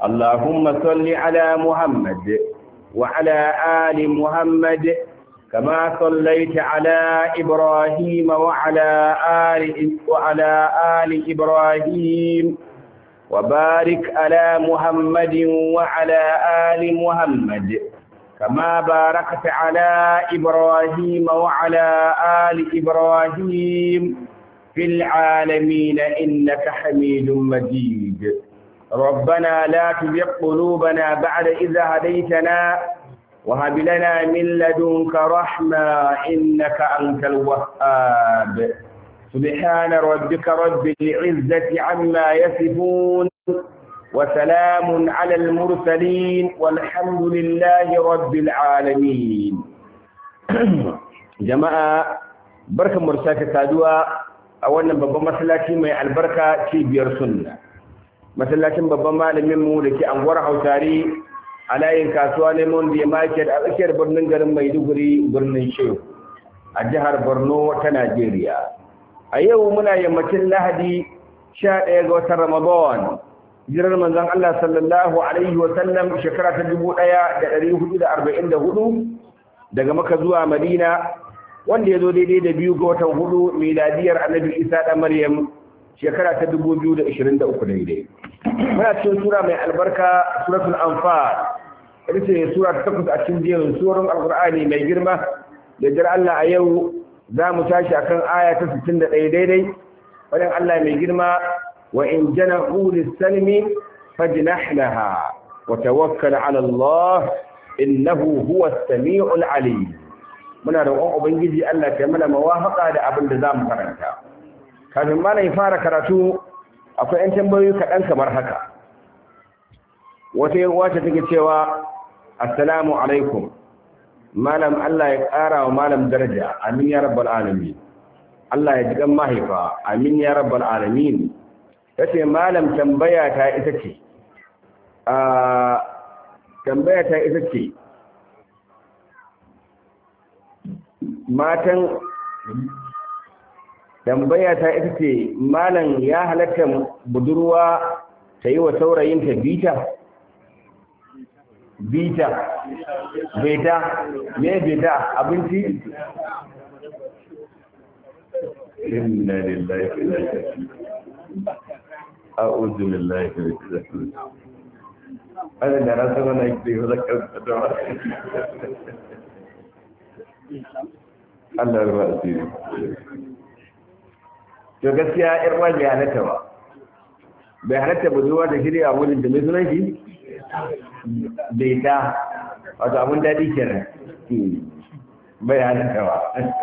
اللهم صل على محمد وعلى آل محمد كما صليت على إبراهيم وعلى آل وعلى آل إبراهيم وبارك على محمد وعلى آل محمد كما باركت على إبراهيم وعلى آل إبراهيم في العالمين إنك حميد مجيد ربنا لا تزغ قلوبنا بعد إذ هديتنا وهب لنا من لدنك رحمة إنك أنت الوهاب سبحان ربك رب العزة عما يصفون وسلام على المرسلين والحمد لله رب العالمين جماعة بركة مرساكة سادوا أولا بابا مسلاتي مع البركة تيبير سنة masallacin babban malamin mu da ke anguwar hausari a layin kasuwa lemon da market a tsakiyar birnin garin maiduguri birnin shehu a jihar borno ta najeriya a yau muna yammacin lahadi 11 ga watan ramadan jirar manzon allah sallallahu alaihi wa sallam shekara ta 1444 daga maka zuwa madina wanda ya zo daidai da biyu ga watan hudu miladiyar annabi isa da maryam shekara ta 2023 daidai muna cikin sura mai albarka suratul anfal ita ce sura ta takwas a cikin jerin surorin alqur'ani mai girma da jar Allah a yau za mu tashi akan aya ta 61 daidai wajen Allah mai girma wa in janahu lis-salmi fajnah laha wa tawakkal 'ala Allah innahu huwa as-sami'ul 'alim muna roƙon ubangiji Allah ya mana mawafaka da abin da zamu karanta kafin ma ya fara karatu akwai 'yan tambayoyi kaɗan kamar haka wata wacce take cewa assalamu alaikum malam Allah ya ƙara wa malam daraja amin ya rabbal alamin Allah ya jigan mahaifa amin ya rabbal alamin ta ce malam tambaya ta ita ce a tambaya ta ita ce matan tambaya ta ita ce malam ya halatta budurwa ta yi wa saurayinta bita bita beta me beta abinci inna lillahi wa inna ilaihi a'udhu billahi min shaitanir ana da rasa mana yake da zakar da Allah ya ruwa asiri to gaskiya yar uwa bai halatta ba bai halatta ba zuwa da shirya a wurin da mai sunan shi bai ta wato abin daɗi kenan bai halatta ba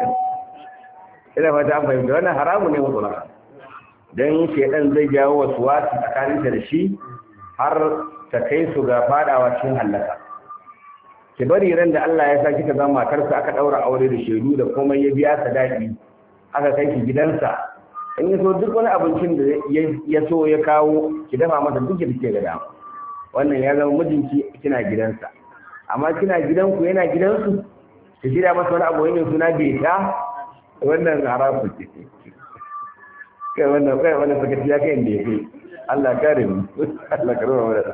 ina fata an fahimta wannan haramu ne mutlaka don shaidan zai jawo wasu wasu tsakaninta da shi har ta kai su ga fadawa cikin hallaka ki bari ran da Allah ya sa kika zama matarsa aka daura aure da shaidu da komai ya biya sadaki aka kai ki gidansa in ya so duk wani abincin da ya so ya kawo ki dafa masa duk da ke ga dama wannan ya zama mijinki kina gidansa amma kina gidanku yana gidansu ki shirya masa wani abu wani suna beta wannan harafu ce kai wannan kai wannan sakaci ya kai inda ya kai Allah kare mu Allah kare mu da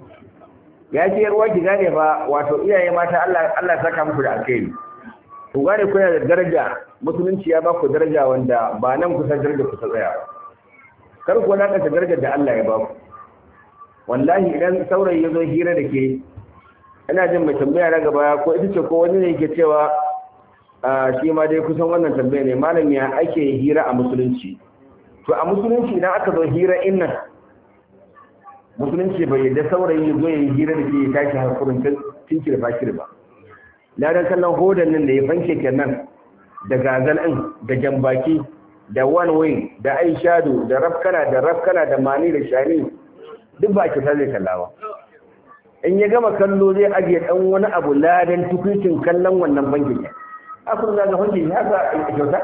ya ce yarwa ki gane ba wato iyaye mata Allah Allah saka muku da alkhairi ku gane kuna da daraja musulunci ya ba ku daraja wanda ba nan kusa daraja kusa tsaya kar ku na kasa darajar da Allah ya ba ku wallahi idan saurayi ya zo hira da ke ina jin mai tambaya na gaba ko ita ce ko wani ne yake cewa shi ma dai kusan wannan tambaya ne malam ya ake hira a musulunci to a musulunci idan aka zo hira innan musulunci bai yadda saurayi ya zo ya yi hira da ke ya tashi harkurin tinkir fakir ba ladan kallon hodan nan da ya fanke kenan da gazal ɗin da jambaki da one wing da aishado da rafkana da rafkana da mani da shani duk ba kyauta zai kallawa in ya gama kallo zai ajiye ɗan wani abu ladan tukuncin kallon wannan bankin akwai za ga bankin ya sa kyauta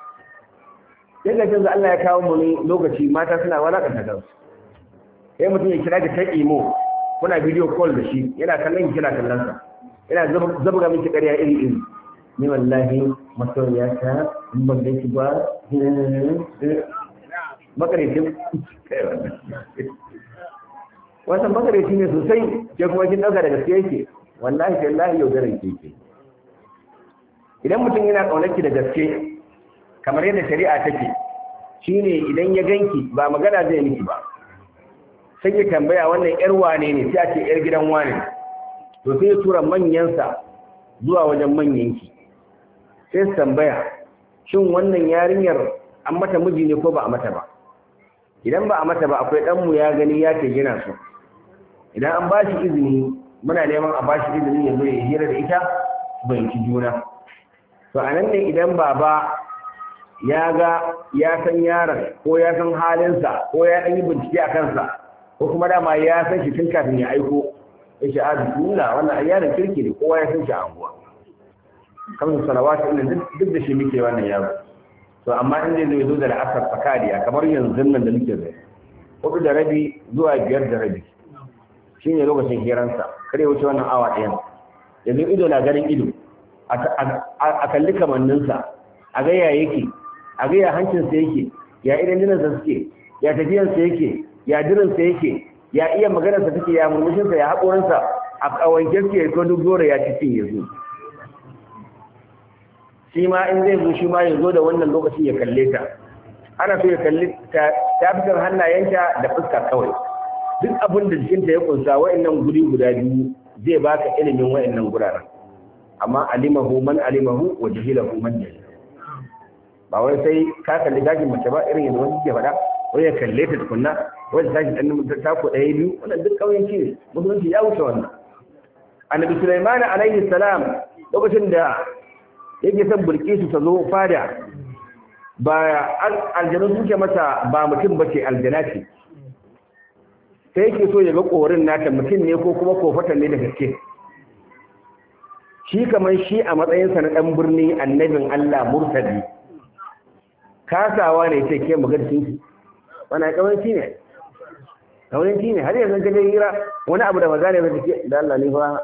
sai ga canza Allah ya kawo mu ne lokaci mata suna walakanta kansu sai mutum ya kira ki ta imo kuna video call da shi yana kallon ki kina kallon sa yana zabga miki ƙarya iri iri ni wallahi masoyiya ta in ban ganki ba makarantin wannan magareci ne sosai ke kuma kin dauka da gaske yake wallahi tallahi yaudaran ke yake idan mutum yana kaunarki da gaske kamar yadda shari'a take shine idan ya ganki ba magana zai miki ba sai ya tambaya wannan yar wane ne sai a ce yar gidan wane to sai ya tura manyansa zuwa wajen manyanki sai su tambaya shin wannan yarinyar an mata miji ne ko ba a mata ba idan ba a mata ba akwai ɗanmu ya gani ya ce yana so idan an ba shi izini muna neman a ba shi izini ya zo ya hira da ita bai ci juna to a nan ne idan baba ya ga ya san yaron ko ya san halinsa ko ya ɗan yi bincike a kansa ko kuma dama ya san shi tun kafin ya aiko ya ce a bismillah wannan yaron kirki ne kowa ya san shi a anguwa kamar salawatu ina duk da shi muke wannan yaro to amma in zai zo da la'asar fakariya kamar yanzu nan da muke zai hudu da rabi zuwa biyar da rabi shi ne lokacin hiransa kare wuce wannan awa ɗayan yanzu ido na ganin ido a kalli kamanninsa a ga ya yake a ga ya hancinsa yake ya idan jinansa suke ya tafiyansa yake ya dirinsa yake ya iya maganarsa take ya murmushinsa ya haƙorinsa a ƙawanke suke ko duk gora ya cikin ya zo shi ma in zai zo shi ma ya zo da wannan lokacin ya kalle ta ana so ya kalli ta fitar hannayenta da fuska kawai duk abin da jikinta ya kunsa wa'annan guri guda biyu zai baka ilimin wa'annan guraren amma alimahu man alimahu wa jahilahu man jahil ba wai sai ka kalli gashin mace ba irin yadda wani ke faɗa wai ya kalle ta tukunna wai ta tashi ɗan tako ɗaya biyu wannan duk ƙauyenci ne musulunci ya wuce wannan annabi sulaiman alaihi salam lokacin da yake son bulkisu ta zo fada ba aljanu suke mata ba mutum ba ce aljana ce sai yake so ya ga korin nata mutum ne ko kuma kofatan ne da gaske shi kamar shi a matsayinsa na ɗan birni annabin Allah murtadi kasawa ne ce ke magarcin wani kawanci ne kawanci ne har yanzu ka je hira wani abu da magana ba take da Allah ne fa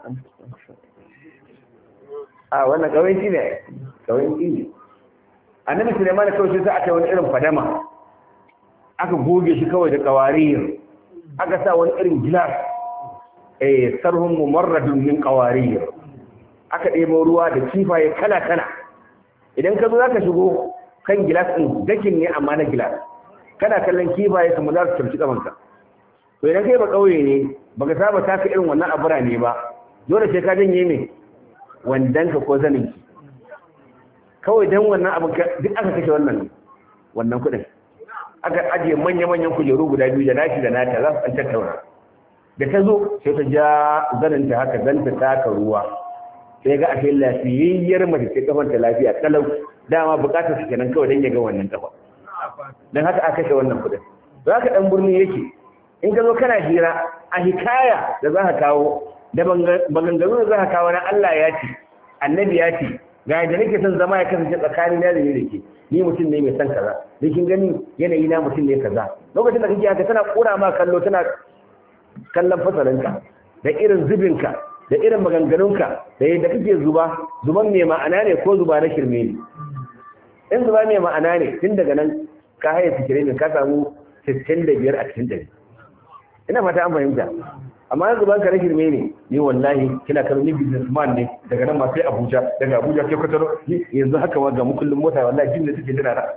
a wannan kawanci ne kawanci ne annabi Sulaiman kawai sai aka wani irin fadama aka goge shi kawai da kawariyar aka sa wani irin gilas eh sarhun mumarradun min qawariyar aka ɗebo ruwa da kifaye kala kala idan ka zo zaka shigo kan gilas din dakin ne amma na gilas kana kallon kifaye kuma za su tarci kamanka to idan kai ba kauye ne baka saba taka irin wannan abura ne ba dole sai ka janye me wandanka ko zaninki kawai don wannan abin duk aka kashe wannan wannan kudin aka ajiye manya-manyan kujeru guda biyu da nashi da nata za su an tattauna da ta zo sai ta ja zaninta haka zan ta taka ruwa sai ga ashe lafiyayyar mace sai kafanta lafiya kalau dama bukatar su kenan kawai don ya ga wannan kafa don haka aka kashe wannan kudin za ka dan birni yake in ka zo kana hira a hikaya da za ka kawo da maganganu da za ka kawo na Allah ya ce annabi ya ce ga yadda nake son zama ya kasance tsakanin na da ni da ke ni mutum ne mai son kaza da kin gani yanayi na mutum ne kaza lokacin da kake haka tana kura ma kallo tana kallon fasalinka da irin zubinka da irin maganganunka da yadda kake zuba zuban mai ma'ana ne ko zuba na shirme ne in zuba mai ma'ana ne tun daga nan ka haye fikire ne ka samu 65 a cikin dari ina fata an fahimta amma yanzu ban ka na shirme ne ni wallahi kina kallon ni businessman ne daga nan ma sai Abuja daga Abuja sai Kwatano yanzu haka wa ga mukullin mota wallahi jin da suke jira na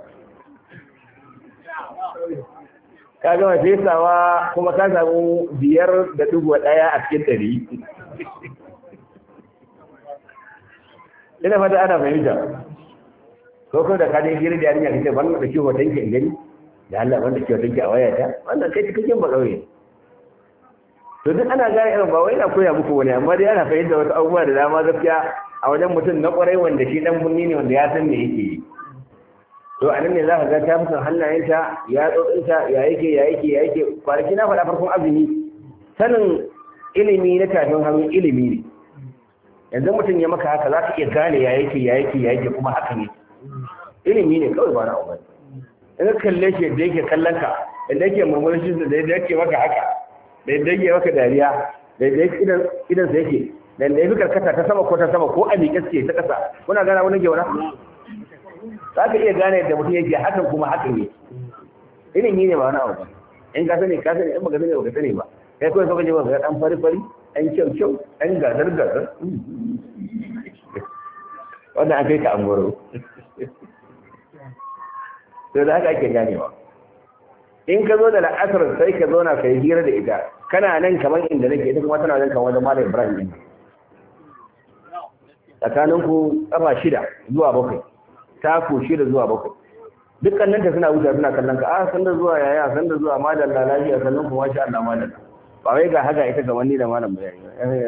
ka gama fesawa kuma ka samu biyar da dubu daya a cikin dari ina fata ana fahimta ko ko da ka je hira da yarinya kace ban da kiwo tanki in gani da Allah wanda kiwo tanki a wayata wannan kai cikakken ba kauye to duk ana gane irin ba wai ina koya muku wani amma dai ana fahimta wasu abubuwa da dama gaskiya a wajen mutum na kwarai wanda shi dan bunni ne wanda ya san me yake yi to anan ne za ka ga ta musan hannayenta ya tsotsinta ya yake ya yake ya yake kwanaki na faɗa farkon azumi sanin ilimi na tafin hannu ilimi ne yanzu mutum ya maka haka za ka iya gane ya yake ya yake ya yake kuma haka ne ilimi ne kawai ba na umar in ka kalle shi da yake kallon ka da yake murmurin da yake maka haka da yadda yake maka dariya da yadda idan idan sa yake da yadda yake karkata ta sama ko ta sama ko a miƙe suke ta ƙasa kuna gana wani ke wani za ka iya gane yadda mutum yake hakan kuma hakan ne ilimi ne ba wani abu ba in ka sani ka sani in baka sani ba ka sani ba kai kawai kawai ba ga dan fari fari ɗan kyau kyau ɗan gazar gazar wannan an kai ka an goro to da haka ake ganewa in ka zo da la'asar sai ka zo na ka yi hira da ita kana nan kamar inda nake ita kuma tana nan kamar wajen malam ibrahim din tsakanin ku kafa shida zuwa bakwai taku shida zuwa bakwai dukkan nan ta suna wuce suna kallon ka a san da zuwa yaya san da zuwa madalla lafiya sannan kuma masha Allah madalla ba wai ga haka ita ga wani da malam bayani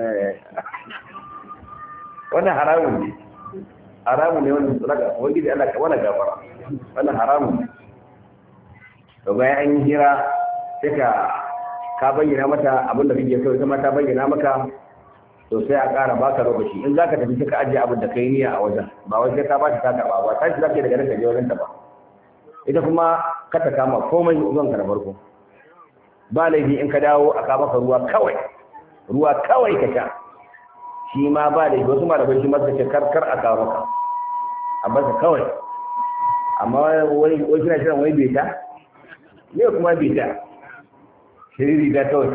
wannan haramun ne haramun ne wannan tsaka wani da Allah ka wani gafara wannan haramun ne to bayan an yi hira sai ka ka bayyana mata abin da kake so ita ma ta bayyana maka to sai a ƙara baka lokaci in zaka tafi sai ka ajiye abin da kai niyya a wajen ba wai sai ka ba ta ta karba ba tashi zaka daga nan ka je wajen ta ba ita kuma ka ta kama komai zuwan ka na farko ba laifi in ka dawo a kama ka ruwa kawai ruwa kawai ka sha shi ma ba laifi wasu malamai shi masu ce karkar a kawo maka a basa kawai amma wai wai kina shirin wai beta ne kuma beta shiriri da kawai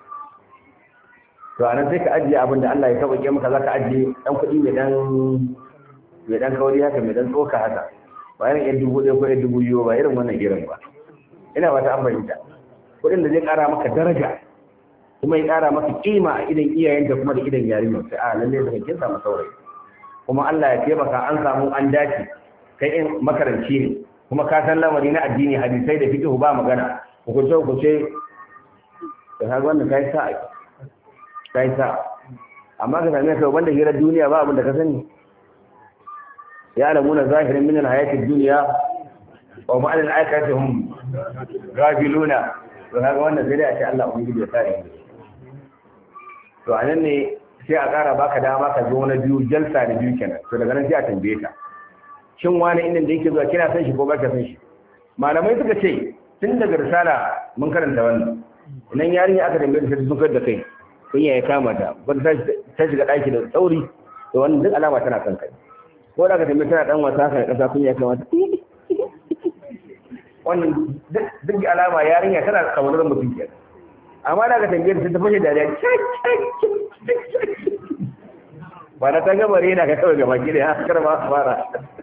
to a nan sai ka ajiye abin da Allah ya sauƙaƙe maka za ka ajiye ɗan kuɗi mai ɗan mai ɗan kauri haka mai ɗan tsoka haka ba irin yan dubu ɗaya ko yan dubu biyu ba irin wannan irin ba ina ba ta an fahimta kuɗin da zai ƙara maka daraja kuma ya ƙara maka ƙima a idan iyayenta kuma da idan yarinyar sai a lalle da kin samu saurayi kuma Allah ya taimaka an samu an dace kai in makaranci ne kuma ka san lamari na addini hadisai da fiqh ba magana hukunce hukunce da kaga wannan kai sa'a kai sa'a amma ka same ka wanda hirar duniya ba abin da ka sani ya alamuna zahirin min alhayatid dunya wa ma al akhirati hum gafiluna to kaga wannan sai dai a ce Allah ubangiji ya kare mu to anan ne sai a ƙara baka dama ka zo na biyu jalsa da biyu kenan to daga nan sai a tambaye ka shin wani inda da yake zuwa kina san shi ko ba ka san shi malamai suka ce tun daga risala mun karanta wannan idan yarinya aka tambaye ta sun da kai kun ya kama ta ba ta shiga ɗaki da tsauri to wannan duk alama tana kan kai ko da aka tambaye tana dan wasa kan kasa kun ya kama ta wannan duk alama yarinya tana kaunar mutum kenan amma da aka tambaye ta ta fashe dariya ba na ta gaba rena ka kawai gaba ki da ya kar ma fara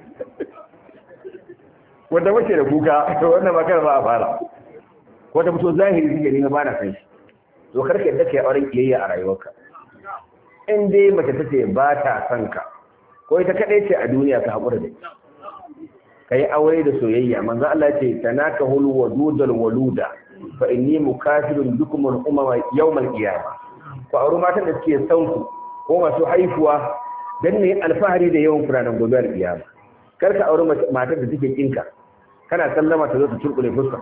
wanda mace da kuka to wannan ba kar ba a fara ko ta fito zahiri suke ne ba na san shi to karka yadda kai auren kiyayya a rayuwarka in dai mace tace ba ta san ka ko ita kadai ce a duniya ka hakura da kai aure da soyayya manzo Allah ya ce tanakahul wadudal waluda fa inni mukafirun bikum al umama yawm al qiyamah ku aure matan da suke son ku ko masu haifuwa dan ne alfahari da yawan furanan gobe al qiyama kar ka aure matar da take kinka kana sallama ta zo ta turkule fuska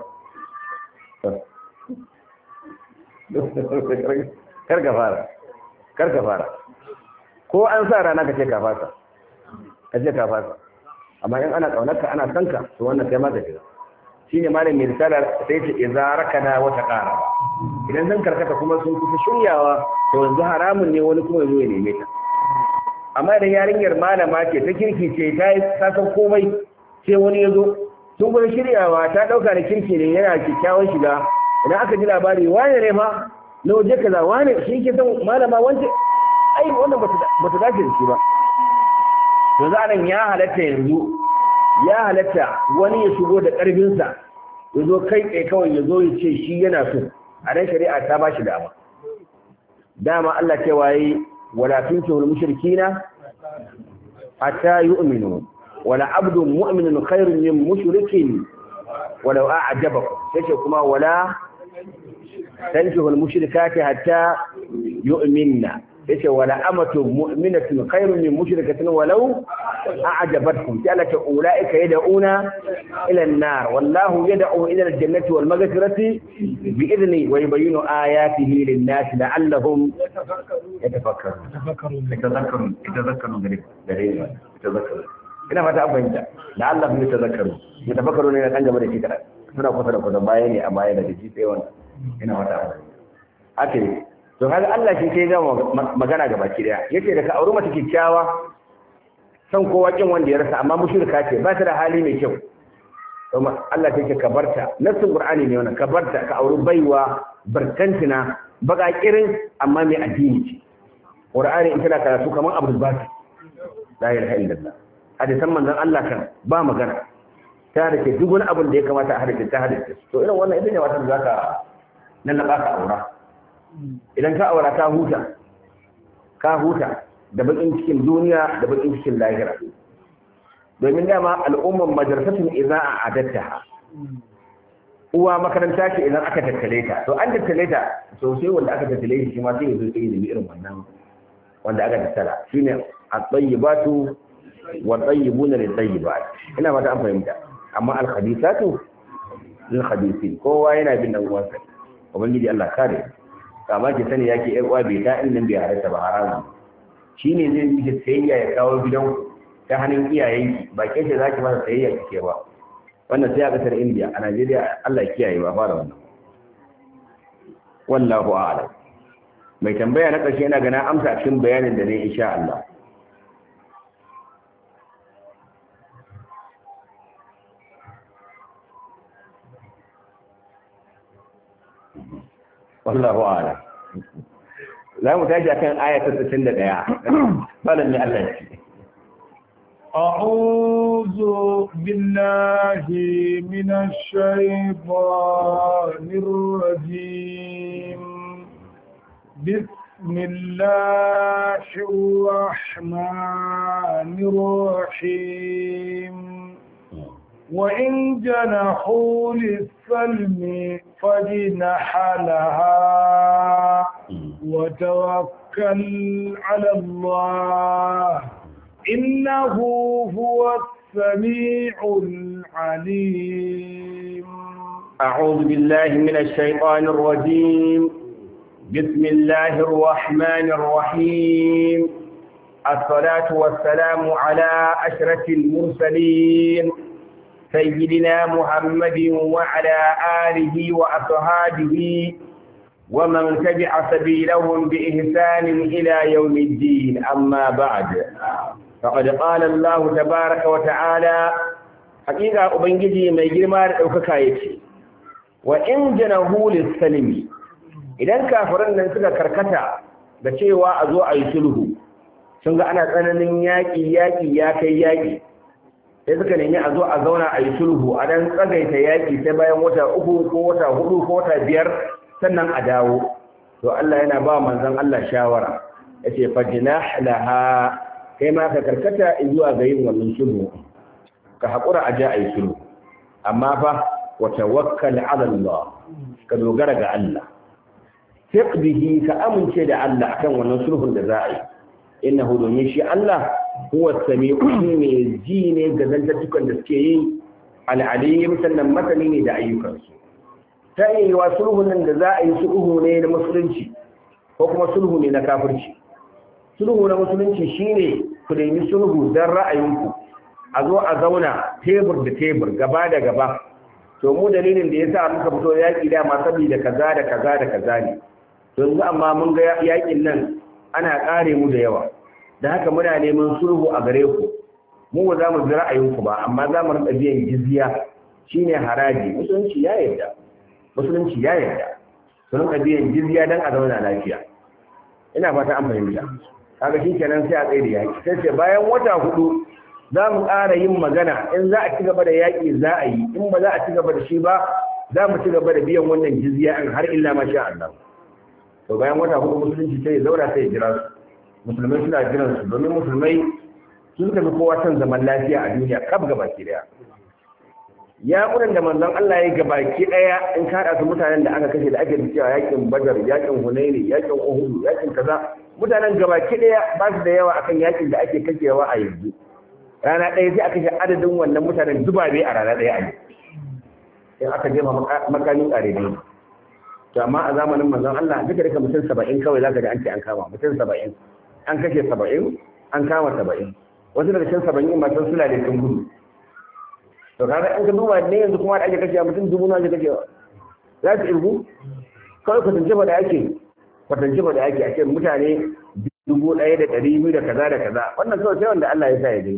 kar ka fara kar ka fara ko an sa rana ka ce ka fasa ka ce ka fasa amma in ana kaunarka ana sanka to wannan kai ma ka shiga shine malam mai risala sai ce idza rakana wa taqara idan zan karkata kuma sun kusa shiryawa to yanzu haramun ne wani kuma yazo ya neme ta amma idan yarinyar malama ce ta kirki ce ta yi ta san komai sai wani ya zo sun kuma shiryawa ta dauka da kirki ne yana kyakkyawan shiga idan aka ji labari wane ne ma na waje kaza wane shi ke san malama wance ai wannan ba ta dace da shi ba yanzu anan ya halatta yanzu ya halatta wani ya shigo da ƙarfinsa ya zo kai tsaye kawai ya zo ya ce shi yana so a nan shari'a ta ba shi dama dama Allah ce waye wala tunkihu mushrikina hatta yu'minu wala abdun mu'minun khairun min mushrikin walau a'jabakum sai ce kuma wala tankihu mushrikati hatta yu'minna yace wala amatu mu'minatun khairun min mushrikatin walau a'jabatkum ta alaka ulaika yad'una ila an-nar wallahu yad'u ila al-jannati wal maghfirati bi idni wa yubayyinu ayatihi lin-nas la'allahum yatafakkarun yatafakkarun yatafakkarun gare gare yatafakkarun ina fata an fahimta la'allahum yatafakkarun yatafakkarun ne kan gaba da shi kada suna kusa da kusa baya ne a baya da shi sai wannan ina fata an fahimta haka to kaga Allah shi ke gama magana ga baki daya yace da ka auri mace kikkiawa san kowa kin wanda ya rasa amma mushrika ce ba ta da hali mai kyau kuma Allah take ka barta nassin Qur'ani ne wannan ka barta ka auri baiwa barkantina baƙaƙirin amma mai addini ce ƙur'ani in tana karatu kamar abu ba la ilaha illallah hadisan manzon Allah kan ba magana ta da ke duk wani abin da ya kamata a hadisin ta hadisin to irin wannan ita ne wata da zaka nan na baka aura idan ka aura ka huta ka huta da bakin cikin duniya da bakin cikin lahira domin dama al'umman madrasatun idza a'adattaha uwa makaranta ce idan aka tattale ta to an tattale ta to sai wanda aka tattale shi ma sai ya zo sai ya irin wannan wanda aka tattala shine at-tayyibatu wa tayyibuna lit-tayyibat ina fata an fahimta amma al-khabithatu lil-khabithin kowa yana bin dan uwansa ubangiji Allah kare kama ki sani yake yar uwa bai ta inda bai harata ba haramu shine zai yi sayayya ya kawo gidan ta hannun iyayenki ba ke ce zaki masa sayayya kike ba wannan sai a kasar India a Najeriya Allah ya kiyaye ba fara wannan wallahu a'lam mai tambaya na ƙarshe yana gana amsa cikin bayanin da ne insha Allah wallahu a'lam za mu tashi akan ayatul 61 falan ne Allah ya ce أعوذ بالله من الشيطان الرجيم بسم الله الرحمن الرحيم وإن جنحوا للسلم فجنح لها وتوكل على الله إنه هو السميع العليم أعوذ بالله من الشيطان الرجيم بسم الله الرحمن الرحيم الصلاة والسلام على أشرف المرسلين سيدنا محمد وعلى آله وأصحابه ومن تبع سبيلهم بإحسان إلى يوم الدين أما بعد فقد قال الله تبارك وتعالى حقيقة أبنجي ما يجرم أوكاكايتي وإن جنهوا للسلم idan kafiran nan suka karkata da cewa a zo a yi sulhu sun ga ana tsananin yaƙi yaƙi ya kai yaƙi sai suka nemi a zo a zauna a yi sulhu a dan tsagaita yaƙi sai bayan wata uku ko wata hudu ko wata biyar sannan a dawo to Allah yana ba manzon Allah shawara yace fajnah laha kai ma ka karkata zuwa ga yin wannan sulhu ka hakura a ja a yi sulhu amma fa wa tawakkal ala Allah ka dogara ga Allah fiq bihi ka amince da Allah akan wannan sulhun da za a yi innahu domin shi Allah huwa sami'u mai ji ne ga zantattukan da suke yi al'alim sannan masani ne da ayyukansu ta yi wa sulhun nan da za a yi sulhu ne na musulunci ko kuma sulhu ne na kafirci sulhu na musulunci shine ku nemi sulhu don ra'ayinku a zo a zauna tebur da tebur gaba da gaba to mu dalilin da yasa muka fito yaƙi da ma saboda kaza da kaza da kaza ne to yanzu amma mun ga yaƙin nan ana ƙare mu da yawa da haka muna neman sulhu a gare ku mu ba za mu bi ra'ayinku ba amma za mu rinka biyan jizya shine haraji musulunci ya yarda musulunci ya yarda su rinka biyan jizya don a zauna lafiya ina fata an fahimta kaga shi kenan sai a tsaye da yaƙi sai ce bayan wata hudu za mu ƙara yin magana in za a ci gaba da yaƙi za a yi in ba za a ci gaba da shi ba za mu ci gaba da biyan wannan jizya in har illa ma sha Allah to bayan wata hudu musulunci sai ya zauna sai ya jira su musulmai suna jiran su domin musulmai sun suka fi kowa son zaman lafiya a duniya kaf gaba ki daya ya kuran da manzon Allah ya gaba ki daya in ka su mutanen da aka kashe da ake cewa yakin Badar yakin Hunaini yakin Uhud yakin kaza mutanen gaba ki daya ba su da yawa akan yakin da ake kashewa a yanzu rana ɗaya sai aka kashe adadin wannan mutanen dubabe a rana ɗaya a yi in aka jefa makamin ƙare ne to amma a zamanin manzon Allah duka duka mutum saba'in kawai zaka ji an ce an kama mutum saba'in an kashe saba'in an kama saba'in wasu daga cikin saba'in ma sun sula da sun gudu to kaga in ka duba ne yanzu kuma da ake kashe mutum dubu na ake kashewa za su irgu kawai kwatance ba da ake kwatance ba da ake a ce mutane dubu ɗaya da ɗari biyu da kaza da kaza wannan kawai sai wanda Allah ya sa ya je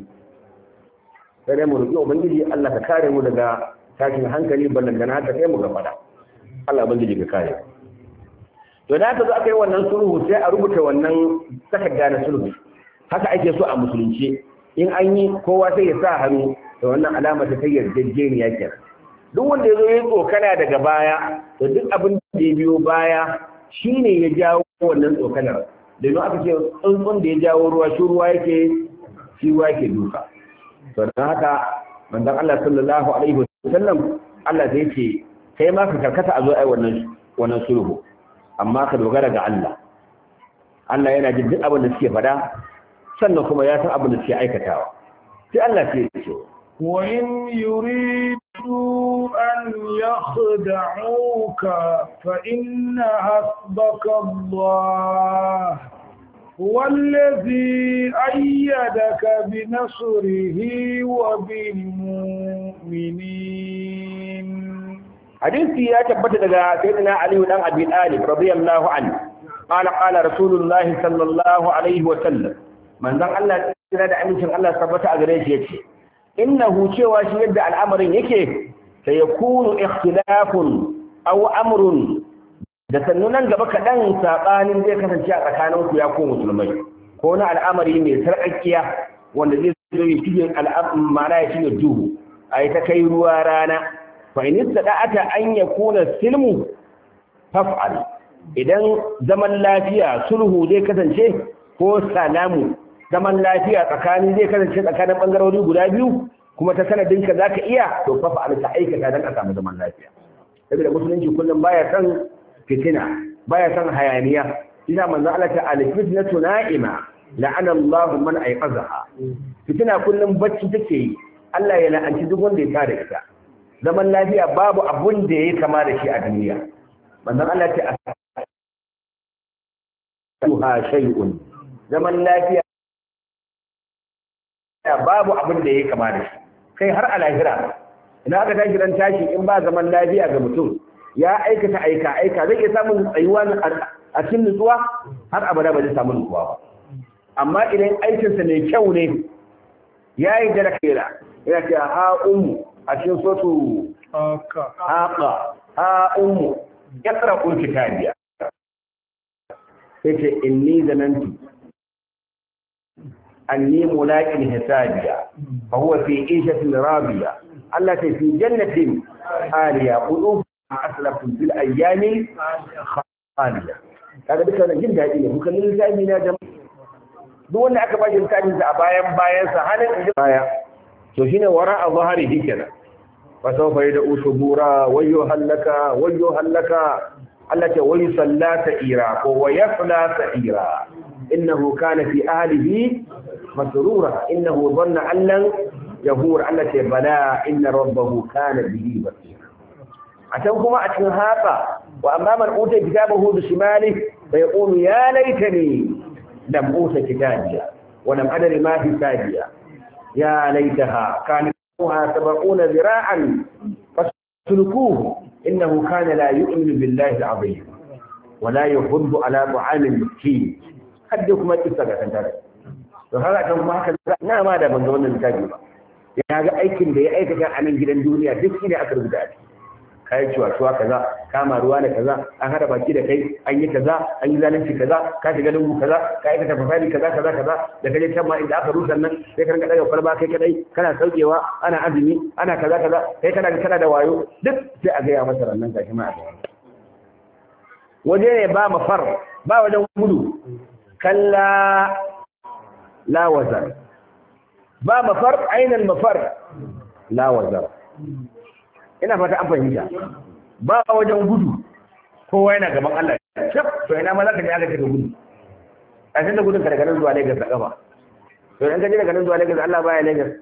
sai dai mu roƙi ubangiji Allah ka kare mu daga tashin hankali ballantana haka sai mu ga fada Allah ubangiji ka kare to to da aka zo aka yi wannan sulhu sai a rubuta wannan takarda na sulhu haka ake so a musulunci in an yi kowa sai ya sa hannu da wannan alama ta yarjejeniya kenan duk wanda ya zo ya tsokana daga baya to duk abin da ya biyo baya shine ya jawo wannan tsokanar domin aka ce tsuntsun da ya jawo ruwa shi ruwa yake shi ruwa yake duka to don haka manzon Allah sallallahu alaihi wasallam Allah zai ce kai ma ka karkata a zo ai wannan wannan sulhu amma ka dogara ga Allah Allah yana jin duk abin da suke faɗa sannan kuma ya san abin da suke aikatawa sai Allah sai ya ce وإن يريدوا أن يخدعوك فإن حسبك الله هو الذي أيدك بنصره وبالمؤمنين hadisi ya tabbata daga sayyidina Ali dan Abi Talib radiyallahu anhu qala qala rasulullahi sallallahu alaihi wa sallam manzon Allah tsira da amincin Allah tabbata a gare shi yace innahu cewa shi yadda al'amarin yake sai yakunu ikhtilafun aw amrun da sannunan gaba kaɗan saɓanin zai kasance a tsakaninku ya ko musulmai ko na al'amari mai sarƙaƙiya wanda zai zo ya shige ma'ana ya shige duhu a yi ta kai ruwa rana fa in istada'ata an yakuna silmu faf'al idan zaman lafiya sulhu zai kasance ko salamu zaman lafiya tsakanin zai kasance tsakanin bangarori guda biyu kuma ta sanadinka zaka iya to faf'al ta aikata dan a samu zaman lafiya saboda musulunci kullum baya san fitina baya san hayaniya ina manzo Allah ta alfitnatu na'ima la'ana Allahu man ayqazaha fitina kullum bacci take yi Allah ya la'anci duk wanda ya tada ita zaman lafiya babu abun da yayi kama da shi a duniya manzo Allah ta ha shay'un zaman lafiya babu abun da yayi kama da shi kai har a lahira ina aka tashi ran tashi in ba zaman lafiya ga mutum ya aikata aika aika zai iya samun tsayuwa a cikin nutsuwa har abada ba zai samu nutsuwa ba amma idan aikinsa mai kyau ne ya yi da kera yana ce ha ummu a cikin sotu haka ha ummu ya tsara kun kitabiya sai ce inni zanantu anni mulaqin hisabiya fa huwa fi ishatin radiya Allah ta fi jannatin aliya qulub aslafun fil ayyami khaliya kaga duka wannan jin daɗi ne muka lil littafi na jama'a duk wanda aka bashi littafin sa a bayan bayan sa halin baya to shine wara a zahari dikena fa sawfa yad'u subura wayyo halaka wayyo halaka Allah ta wayu sallata ira ko wayafla sa'ira innahu kana fi ahlihi masrura innahu dhanna allan yahur Allah ta bala inna rabbahu kana bihi basira a can kuma a cikin haka wa amma man uta kitabahu bi shimali fa yaqulu ya laitani lam uta kitabiya wa lam adri ma hisabiya ya laitaha kanat sab'una zira'an faslukuhu innahu kana la yu'minu billahi al-azim wa la yuhibbu ala ta'am al-miskin hadda kuma kissa ga kanta to haka kan kuma haka na ma da ban ga wannan littafi ba ya ga aikin da ya aikata a nan gidan duniya duk shine aka rubuta a ciki kayi cuwa-cuwa kaza kama ruwa da kaza an hada baki da kai an yi kaza an yi zalunci kaza ka shiga lungu kaza ka aikata fasali kaza kaza kaza da kaje can ma inda aka rusa nan sai ka rinka daga kwalba kai kadai kana saukewa ana azumi ana kaza kaza kai kana kana da wayo duk sai a gaya masa rannan gashi ma a gaya waje ne ba mafar ba wajen gudu kalla la wazar ba mafar ainihin mafar la wazar ina fata an fahimta ba wajen gudu kowa yana gaban Allah shaf to ina ma za ka je aka cika gudu a cikin da gudun ka daga nan zuwa Lagos da kafa to in ka je daga nan zuwa Lagos Allah baya Lagos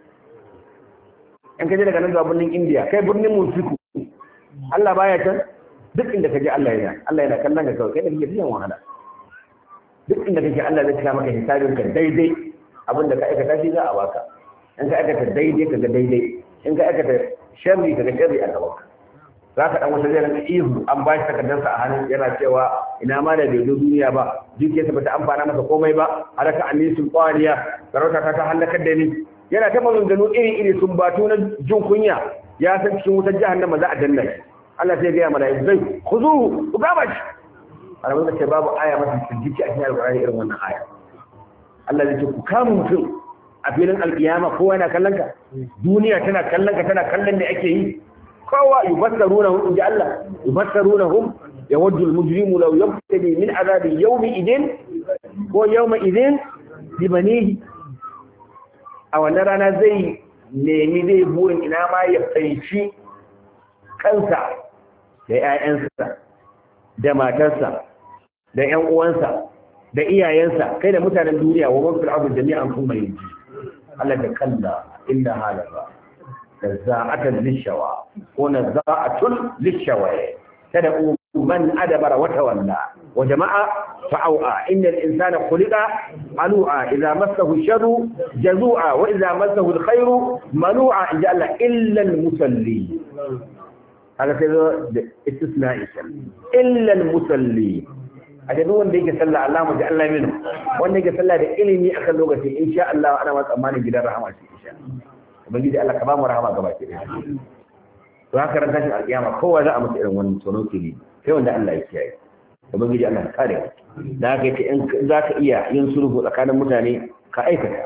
in ka je daga nan zuwa birnin India kai birnin Musiku Allah baya can duk inda ka je Allah yana Allah yana kallon ka kawai kai da kake cikin wahala duk inda kake Allah zai cika maka hisabin ka daidai abin da ka aikata shi za a baka in ka aikata daidai ka ga daidai in ka aikata sharri daga sharri a gaban ka za ka dan wata zai rinka ihu an ba shi takardarsa a hannun yana cewa ina ma da bai zo duniya ba dukiyarsa ba ta amfana masa komai ba haraka annisul qariya sarauta ta ta halakar da ni yana ta maganganu iri iri sun batu na jin kunya ya san cikin wutar jahannama za a danna shi Allah sai ga mala'iku zai khuzuhu ku gaba shi alamun da ce babu aya mafi firgici a cikin alƙur'ani irin wannan aya Allah zai ce ku kama mutum a filin alƙiyama kowa yana kallon ka duniya tana kallon ka tana kallon da ake yi kowa yubassarunahum inji Allah yubassarunahum yawaddu al-mujrimu law yabtadi min azabi yawmi idin ko yawma idin bi banihi a wannan rana zai nemi zai burin ina ma ya fanshi kansa da ƴaƴansa da matarsa da ƴan uwansa da iyayensa kai da mutanen duniya wa man fil ardi jami'an kuma yaji Allah da kalla illa halaka nazza'atan lishawa ko nazza'atun lishawa tad'u man adabara wa tawalla wa jama'a fa'au'a innal insana khuliqa alu'a idza massahu sharru jazu'a wa idza massahu alkhairu manu'a inja Allah illa almusalli haka sai zo da istisna'i illa almusalli a da wanda yake sallah Allah mu ji Allah minu wanda yake sallah da ilimi akan lokaci insha Allah ana ma tsammanin gidan rahama shi insha ubangiji Allah ka ba mu rahama gaba ki to haka ran tashin alkiyama kowa za a mutu irin wannan tsoron kili sai wanda Allah ya kiyaye ubangiji Allah ka kare da haka yake in za ka iya yin sulhu tsakanin mutane ka aikata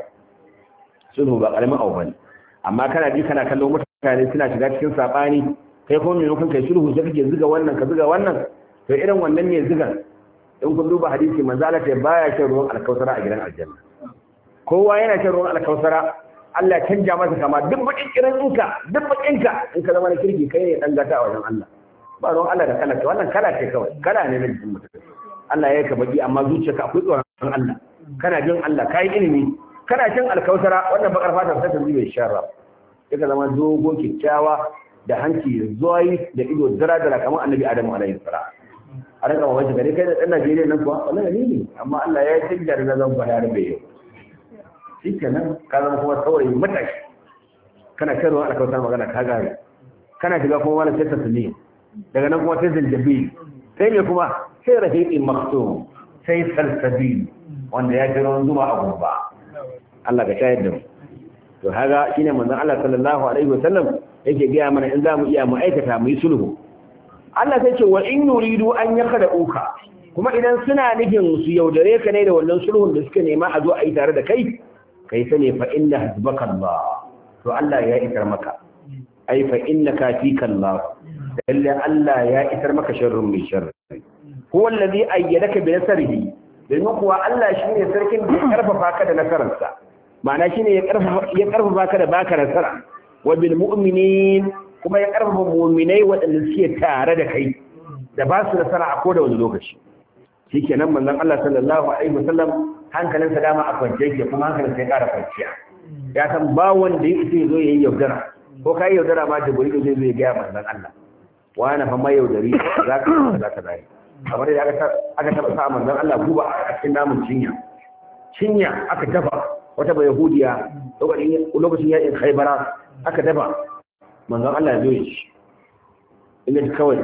sulhu ba karamin abu bane amma kana ji kana kallon mutane suna shiga cikin sabani kai kuma maimakon kai sulhu sai kake zuga wannan ka zuga wannan to irin wannan ne zugan in kun duba hadisi manzo Allah ya baya shan ruwan alkausara a gidan aljanna kowa yana shan ruwan alkausara Allah ya canja masa kama duk bakin kiran inka duk bakin ka in ka zama na kirki kai ne dan gata a wajen Allah ba ruwan Allah da kala wannan kala ce kawai kala ne na jikin mutum Allah ya ka baki amma zuciyarka akwai tsoron Allah kana jin Allah kai ilimi kana cin alkausara wannan bakar fata ta tafi bai sharra sai ka zama dogo kikkiawa da hanci zuwai da ido dara dara kamar annabi Adamu alaihi salam a rika mawaci gare kai da ɗan Najeriya nan kuwa wallahi ni ne amma Allah ya canja da zan fara da bai shi kenan ka zama kuma saurayi matashi kana shan ruwan alkawtar magana ka gane kana shiga kuma wani sai tasiri daga nan kuma sai zanjabil sai me kuma sai rahiqin maktum sai salsabil wanda ya ji ruwan zuma a gumba Allah ka shayar da mu to haga shine manzon Allah sallallahu alaihi wasallam yake gaya mana in za mu iya mu aikata mu yi sulhu Allah sai ce wa in yuridu an yakada uka kuma idan suna nufin su yaudare ka ne da wannan sulhun da suka nema a zo a yi tare da kai kai sane fa inna hasbaka Allah to Allah ya isar maka ai fa innaka fika Allah lalle Allah ya isar maka sharrun mai sharri huwa alladhi ayyadaka bi nasrihi domin kuwa Allah shine sarkin da ya karfafa ka da nasararsa ma'ana shine ya karfafa ya karfafa ka da baka nasara wa bil mu'minin kuma ya karfafa mu'minai waɗanda suke tare da kai da ba su nasara a koda wani lokaci shikenan manzon Allah sallallahu alaihi wasallam hankalinsa dama a kwance yake kuma hankalinsa ya ƙara kwanciya ya san ba wanda ya isa zo yayi yaudara ko kai yaudara ma jibril zai zo ya ga manzon Allah wani fa mai yaudari za ka za ka zai kamar da aka aka taba sa manzon Allah guba a cikin namun cinya cinya aka dafa wata ba yahudiya lokacin lokacin yakin khaybara aka dafa manzon Allah ya zo shi inda kawai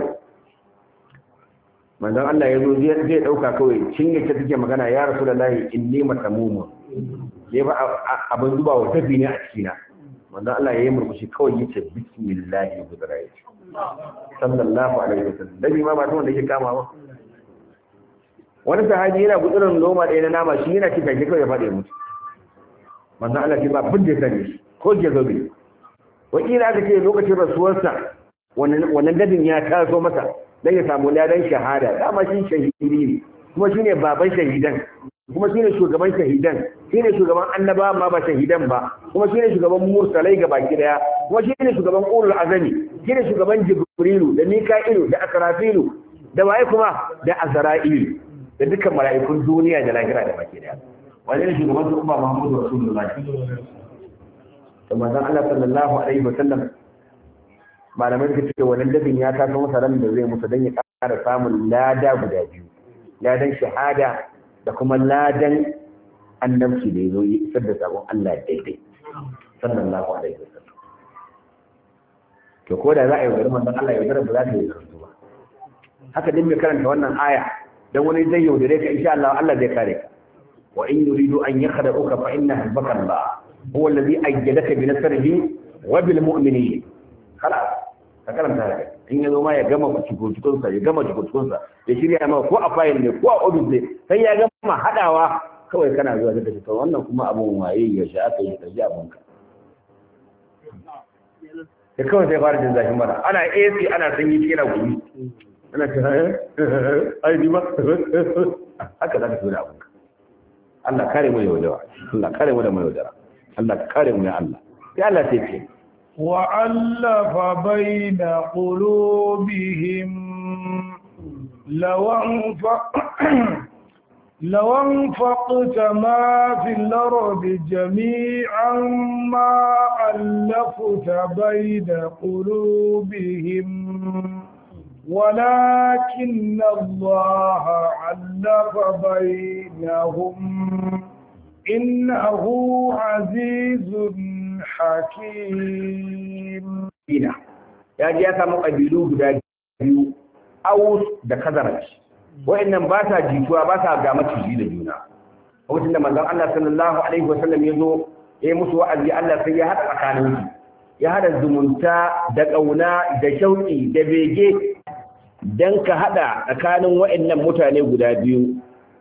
manzon Allah ya zo zai dauka kawai cinye ta take magana ya rasulullahi inni matamumun ya ba abin zuba wa tafi ne a cikina manzon Allah ya yi murmushi kawai yace bismillah budrai sallallahu alaihi wasallam dabi ma ba tun da yake kama ba wani sahabi yana gudurin noma ɗaya na nama shi yana cika shi kawai ya faɗi mutu manzon Allah ce ba bin da sani shi ko ke zo bai wakila aka ce lokacin rasuwarsa wannan dadin ya taso masa dan ya samu ladan shahada dama shi shahidi ne kuma shine baban shahidan kuma shine shugaban shahidan shine shugaban annaba ma ba shahidan ba kuma shine shugaban mursalai ga baki daya kuma shine shugaban ulul azami shine shugaban jibrilu da mika'ilu da asrafilu da waye kuma da azra'ilu da dukkan mala'ikun duniya da lahira da baki daya wani ne shugaban su umma muhammadu rasulullahi to manzon Allah sallallahu alaihi wasallam malamai suka ce wannan dafin ya taso masa ran da zai musu don ya ƙara samun lada guda biyu ladan shahada da kuma ladan annabci da ya zo yi isar da sabon Allah daidai sallallahu alaihi wasallam to ko da za a yi yaudar manzon Allah yaudar ba za ta yi yaudar ba haka din mai karanta wannan aya dan wani zai yaudare ka insha Allah Allah zai kare ka wa in yuridu an yakhda'uka fa inna hasbaka Allah huwa alladhi ayyadaka bi nasrihi wa bil mu'minin خلاص فكلام هذا in ya zo ma ya gama cikucikunsa ya gama cikucikunsa ya shirya ma ko a fayil ne ko a ofis ne sai ya gama haɗawa kawai kana zuwa da tafi wannan kuma abun waye ya sha aka yi ɗaji abunka da kawai sai fara jin zafin mara ana AC ana sanyi cikin na gumi ana ce ai ni ba haka za ka so da abunka Allah kare mu da yaudara Allah kare mu da mai yaudara Allah kare mu ya Allah sai Allah sai ce وألف بين قلوبهم لو أنفق لو أنفقت ما في الأرض جميعا ما ألفت بين قلوبهم ولكن الله علف بينهم إنه عزيز حكيم Ina ya ji ya samu ƙabilu guda biyu Aus da Khazraj wa'annan ba sa jituwa ba sa ga maciji da juna lokacin da manzon Allah sallallahu alaihi wasallam ya zo ya yi musu wa'azi Allah sai ya haɗa tsakaninsu ya haɗa zumunta da ƙauna da shauƙi da bege don ka haɗa tsakanin wa'annan mutane guda biyu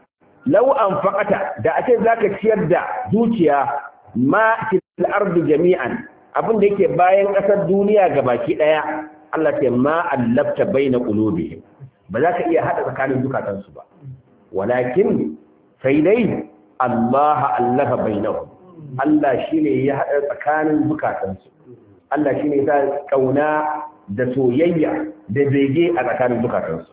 lau an faƙata da ake za ka ciyar da dukiya ma fil ardi jami'an abin da yake bayan ƙasar duniya ga baki ɗaya Allah ce ma allafta baina qulubihim ba za ka iya haɗa tsakanin zukatansu ba walakin sai dai Allah allafa bainahum Allah shine ya haɗa tsakanin zukatansu Allah shine ya sa kauna da soyayya da bege a tsakanin zukatansu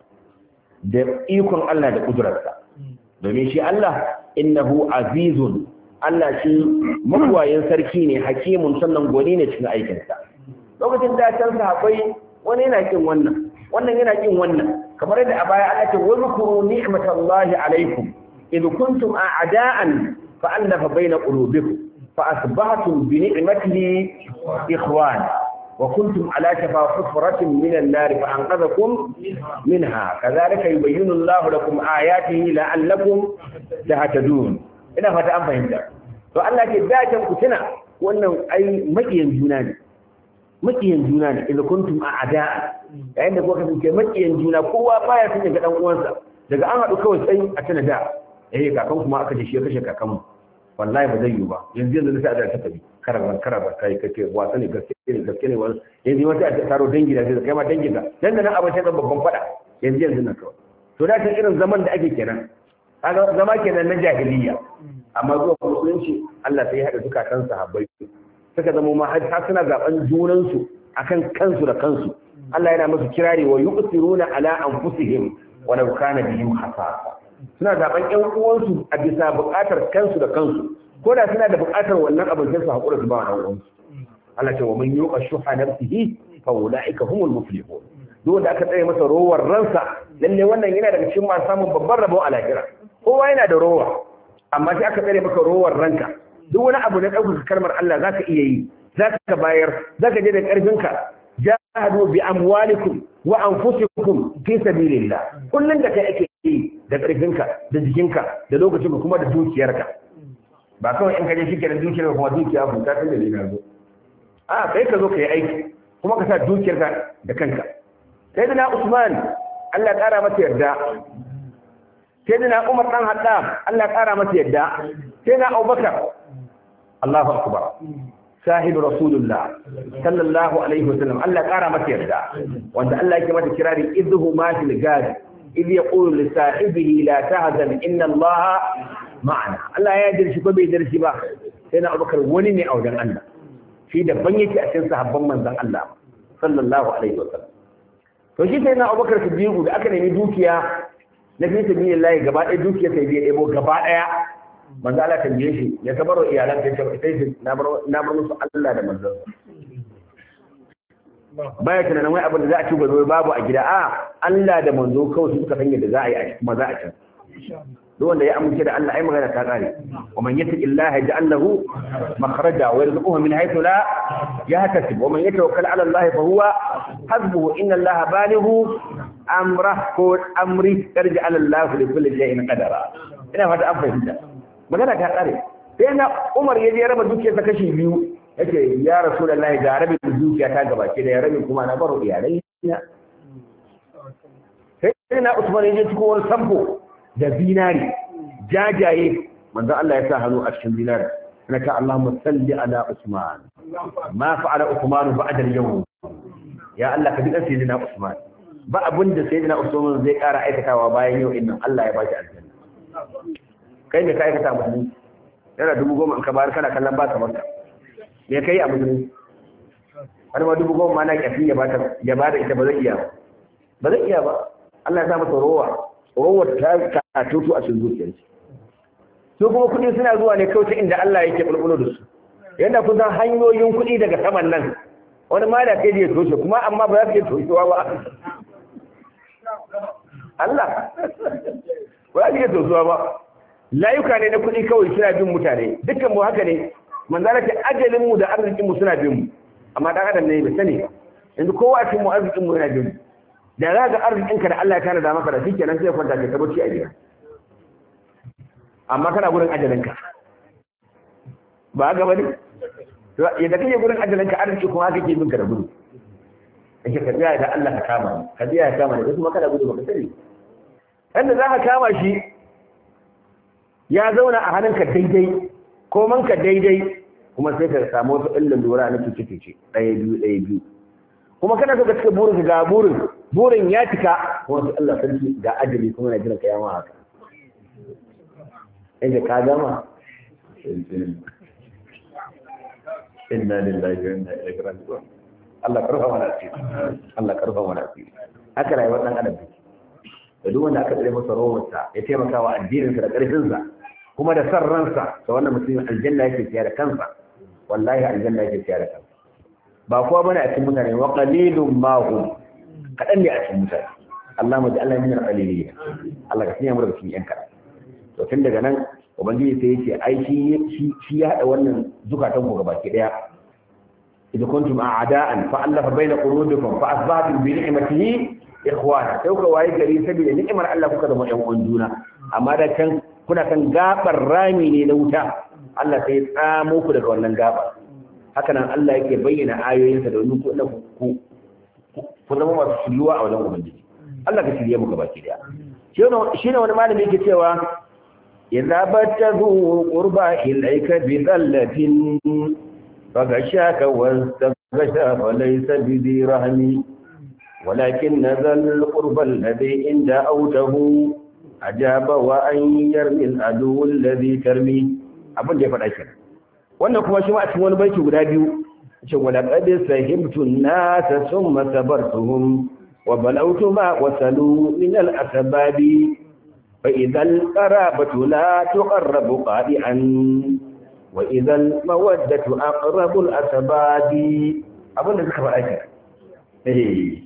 da ikon Allah da kudurarsa domin shi Allah innahu azizun Allah shi mabuwayin sarki ne hakimun sannan gwani ne cikin aikinsa lokacin da can sahabbai wani yana kin wannan wannan yana kin wannan kamar yadda a baya Allah ce wazkuru ni'matallahi alaikum id kuntum a'da'an fa alafa baina qulubikum fa asbahtum bi ni'matihi ikhwana وكنتم على شفا حفرة من النار فأنقذكم منها كذلك يبين الله لكم آياته لعلكم تهتدون ina fata an fahimta to Allah ke dacen ku tuna wannan ai makiyan juna ne makiyan juna ne idan kuntum a ada'a yayin da kuka kasance makiyan juna kowa baya son ya ga dan uwansa daga an haɗu kawai sai a tana da eh kakan kuma aka ce shi ya kashe kakanmu wallahi ba zai yi ba yanzu yanzu sai a da ta tafi karabar karabar kai kake wasa ne gaske ne gaske ne wani yanzu wata a taro dangi da sai kai ma dangin ka dan da nan abin sai babban fada yanzu yanzu nan kawai to da ta irin zaman da ake kenan kaga zama kenan na jahiliya amma zuwa musulunci Allah sai ya hada zukatan sahabbai suka zama ma har suna zaben junan su akan kansu da kansu Allah yana musu kirari wa yuqsiruna ala anfusihim walau kana bihim khasasa suna zaben ƴan uwansu a bisa buƙatar kansu da kansu ko da suna da buƙatar wannan abin sai su haƙura su ba wa uwansu Allah ce wa man yuqa shuha nafsihi fa ulaika humul muflihun duk wanda aka tsaye masa rowar ransa lalle wannan yana daga cikin masu samun babban rabon a lahira kowa yana da rowa amma sai aka tsare maka rowar ranka duk wani abu na ɗaukaka kalmar Allah zaka iya yi zaka bayar zaka je da ƙarfinka jahadu bi amwalikum wa anfusikum fi sabilillah kullun da kai ake yi da ƙarfinka da jikinka da lokacinka kuma da dukiyarka ba kawai in kaje shike da dukiyar kuma dukiya ku ta tunda ne zo a kai ka zo ka yi aiki kuma ka sa dukiyarka da kanka sai da Usman Allah ya kara masa yarda sai da Umar dan Hadda Allah ya kara masa yarda sai da Abubakar Allahu akbar sahib rasulullah sallallahu alaihi wasallam Allah ya kara masa yarda wanda Allah yake mata kirari idhu ma fil gadi idh yaqulu li sahibihi la tahzan inna Allah ma'ana Allah ya dirshi ko bai dirshi ba sai na abubakar wani ne a wajen Allah shi daban yake a cikin sahabban manzon Allah sallallahu alaihi wasallam to shi sai na abubakar siddiqu da aka nemi dukiya na fi sabilillah gaba ɗaya dukiya sai bai ɗebo gaba ɗaya manzo Allah tambaye shi ya kabaro iyalan ta sai na bar na bar musu Allah da manzon baya tunanin wai abin da za a ci gobe babu a gida a Allah da manzo kawai suka san yadda za a yi a kuma za a ci duk wanda ya amince da Allah ai magana ta kare wa man yattaqi Allah yaj'al lahu makhraja wa yarzuquhu min haythu la yahtasib wa man yatawakkal 'ala Allah fa huwa hasbuhu inna Allah balighu amra ko amri tarji 'ala Allah li kulli shay'in qadara ina fata an fahimta magana ta kare sai na Umar ya je raba dukiyar ta kashi biyu yace ya rasulullahi ga rabin dukiya ta gabake da ya rabin kuma na baro iyalai sai na Usman ya je cikin wani sampo da zinari jajaye manzo Allah ya sa hannu a cikin zinari ana ta Allahumma salli ala Usman ma fa'ala Usman ba'da al-yawm ya Allah ka duka sayyidina Usman ba abin da sayyidina Usman zai ƙara aikatawa bayan yau innan Allah ya bashi aljanna kai me ka aikata musulmi yana dubu goma in ka bayar kana kallon ba ka maka me kai a musulmi har ma dubu goma ma na kyafi ya bata ya bada ita ba zai iya ba ba zai iya ba Allah ya sa masa rowa rowa ta ka tutu a cikin zuciyarsa su kuma kuɗi suna zuwa ne kawai ta inda Allah yake bulbulo da su yanda kun san hanyoyin kuɗi daga saman nan wani ma da kai da ya toshe kuma amma ba za ka iya toshewa ba Allah ba za ka iya toshewa ba layuka ne na kuɗi kawai suna bin mutane dukkan mu haka ne manzala ce ajalin mu da arzikin mu suna bin mu amma dan adam ne bai sani ba yanzu kowa cikin mu arzikin mu yana bin mu da za ga arzikinka da Allah ya tana da maka da shi kenan sai kwanta ka tabbaci a gida amma kana gurin ajalinka ba ga bane yadda kake gurin ajalinka arziki kuma haka ke binka da gudu kake ka tsaya da Allah ka kama ni ka tsaya ka kama ni kuma kana gudu baka sani wanda za ka kama shi ya zauna a hannunka daidai ko manka daidai kuma sai ka samu wasu illin lura na cuce-cuce ɗaya biyu ɗaya biyu kuma kana so ka cika burin ga burin burin ya cika kuma sai Allah sarki ga ajali kuma na jiran ka yama haka inda ka gama inna lillahi wa inna ilaihi raji'un Allah karfa mana asiri Allah karfa mana asiri haka rayuwar dan adam take da duk wanda aka tsare masa rawarsa ya taimaka wa addininsa da ƙarfinsa kuma da san ransa da wannan mutumin aljanna yake siya da kansa wallahi aljanna yake siya da kansa ba kowa bane a cikin mutane wa qalilun ma hum kadan ne a cikin mutane Allah mu ji Allah min al-qalilin Allah ka sanya mu daga cikin yan kadan to tun daga nan ubangiji sai yace ai shi shi ya hada wannan zukatan ku gabaki daya idza kuntum a'da'an fa allafa baina qulubikum fa asbahtum bi ni'matihi ikhwana sai kuka waye gari saboda ni'imar Allah kuka zama ƴan uwan juna amma da can kuna kan gabar rami ne na wuta Allah sai ya tsamo ku daga wannan gabar haka nan Allah yake bayyana ayoyinsa da wani ku ku ku zama masu shiryuwa a wajen ubangiji Allah ka shirye mu gabaki daya shi ne wani malami yake cewa idza battazu qurba ilayka bi dhallatin fagashaka wastaghasha falaysa bi dhi rahmi ولكن ذا القرب الذي إن دعوته أجاب وأن يرمي العدو الذي ترمي abin da ya faɗa kenan wannan kuma shi ma a cikin wani baiti guda biyu ce wala qad sahibtu an-nasa thumma sabartuhum wa balawtu ma wasalu min al-asbabi fa idha al-qarabatu la tuqarrabu qadi'an wa idha al-mawaddatu aqrabu al-asbabi abin da suka faɗa kenan eh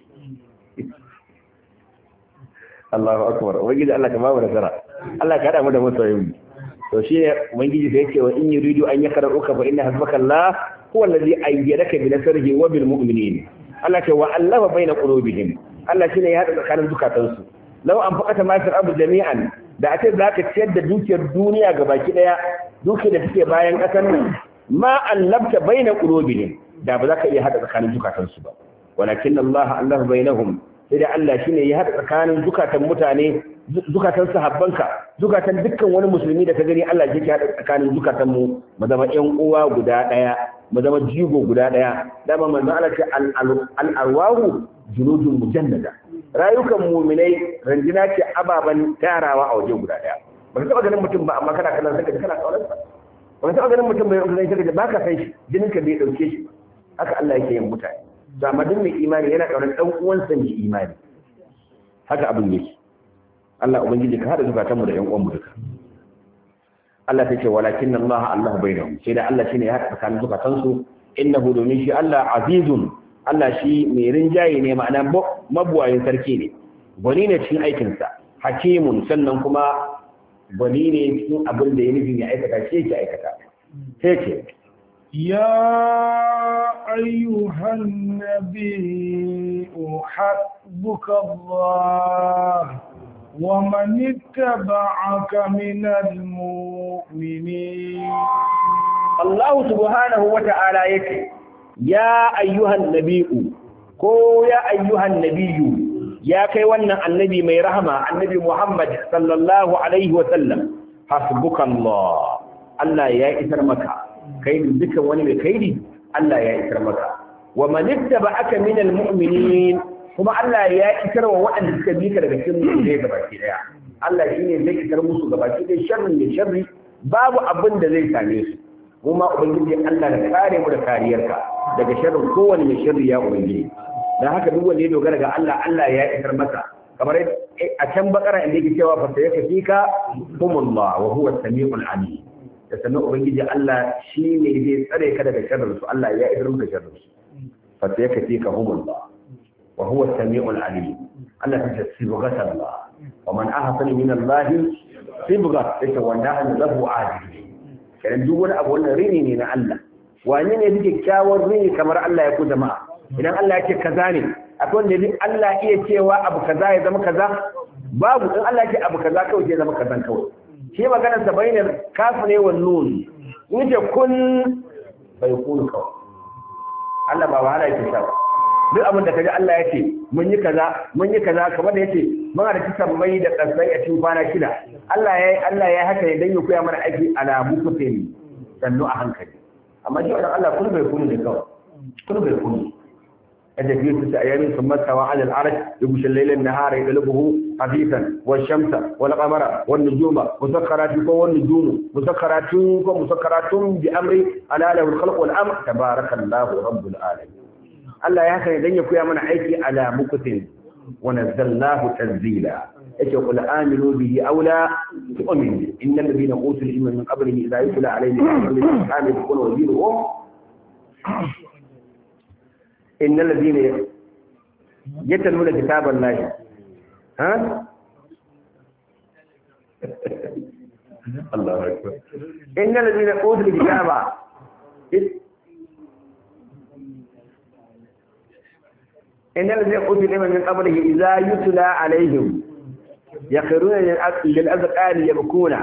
Allahu akbar ubangiji Allah ka bamu nasara Allah ka hada mu da masoyin to shi ne ubangiji sai yake wa in yuridu an yakraruka fa inna hasbaka Allah huwa alladhi ayyadaka bi nasrihi wa bil mu'minin Allah ce wa allafa baina qulubihim Allah shine ya hada tsakanin zukatansu law an faqata ma fil ardi jami'an da ace zaka ciyar da dukiyar duniya gabaki daya dukiyar da take bayan kasar nan ma allabta baina qulubihim da ba za ka iya hada tsakanin zukatansu ba walakin Allah allafa bainahum sai da Allah shi ne ya haɗa tsakanin zukatan mutane zukatan sahabbanka zukatan dukkan wani musulmi da ka gani Allah ya haɗa tsakanin zukatan mu mu zama ƴan uwa guda ɗaya mu zama jigo guda ɗaya dama manzo Allah ce al arwahu junudun mujannada rayukan mu'minai ranjina ce ababan tarawa a waje guda ɗaya ba ka taɓa ganin mutum ba amma kana kallon saka kana kaunar sa ba ka taɓa ganin mutum bai yanzu saka ba ka san shi jinin ka bai dauke shi haka Allah yake yin mutane da madin mai imani yana ƙaunar ɗan uwansa mai imani haka abin yake Allah ubangiji ka hada zukatan mu da ƴan uwan mu duka Allah ta ce walakin Allah Allah bainahum sai da Allah shine ya hada tsakanin zukatan su innahu domin shi Allah azizun Allah shi mai rinjaye ne ma'ana mabuwayin sarki ne gwani ne cikin aikin sa hakimun sannan kuma gwani ne cikin abin da ya nufi ya aikata shi yake aikata sai ce يا أيها النبي حسبك الله ومن اتبعك من المؤمنين الله سبحانه وتعالى يكي يا أيها النبي كو يا أيها النبي ya kai wannan annabi mai rahama annabi Muhammad sallallahu alaihi wa sallam hasbukallah Allah ya isar maka kai dukan wani mai kaidi Allah ya isar maka wa man ittaba'aka minal mu'minin kuma Allah ya isar wa waɗanda suka bi ka daga cikin mu'minai gabaki daya Allah shine zai isar musu gabaki daya sharrin da sharri babu abin da zai same su kuma ubangiji Allah da kare mu da kariyarka daga sharrin kowanne mai sharri ya ubangiji dan haka duk wanda ya dogara ga Allah Allah ya isar masa kamar a can bakara inda yake cewa fa sayakfika humullah wa huwa as-sami'ul alim da sannan ubangiji Allah shi ne zai tsare ka daga sharrin su Allah ya idar maka sharrin su fa sayakfika humullah wa huwa as-sami'ul alim Allah ta ce sibghat Allah wa man ahsana min Allah sibghat ita wanda an lahu adil kenan duk wani abu wannan rini ne na Allah wani ne yake kyawun rini kamar Allah ya ku jama'a idan Allah ya ce kaza ne akwai wanda yake Allah iya cewa abu kaza ya zama kaza babu in Allah ya ce abu kaza kawai ya zama kazan kawai shi magana sa bainar kafu ne wa nun in ce kun bai kun kawai Allah ba wahala yake sha duk abin da kaji Allah ya ce mun yi kaza mun yi kaza kamar da yace mun da kisan mai da kasai a cikin kwana shida Allah ya Allah ya haka ne dan ya koya mana aiki alamu kufeni sannu a hankali amma shi wannan Allah kun bai kun ne kawai kun bai kun أجل في ستة أيام ثم استوى على العرش يغشي الليل النهار يطلبه خفيفا والشمس والقمر والنجوم مسخرات والنجوم مسخرات مسخرات بأمر ألا له الخلق والأمر تبارك الله رب العالمين الله يا أخي لن يكون من عيش على مكث ونزلناه تنزيلا يقول آمنوا به أو لا تؤمنوا إن الذين أوتوا العلم من قبله إذا يتلى عليهم آمنوا يكون وزيرهم إن الذين يتلون كتاب الله ها الله أكبر إن الذين أوتوا الكتاب إن الذين أوتوا العلم من قبله إذا يتلى عليهم يخرون للأذقان يبكون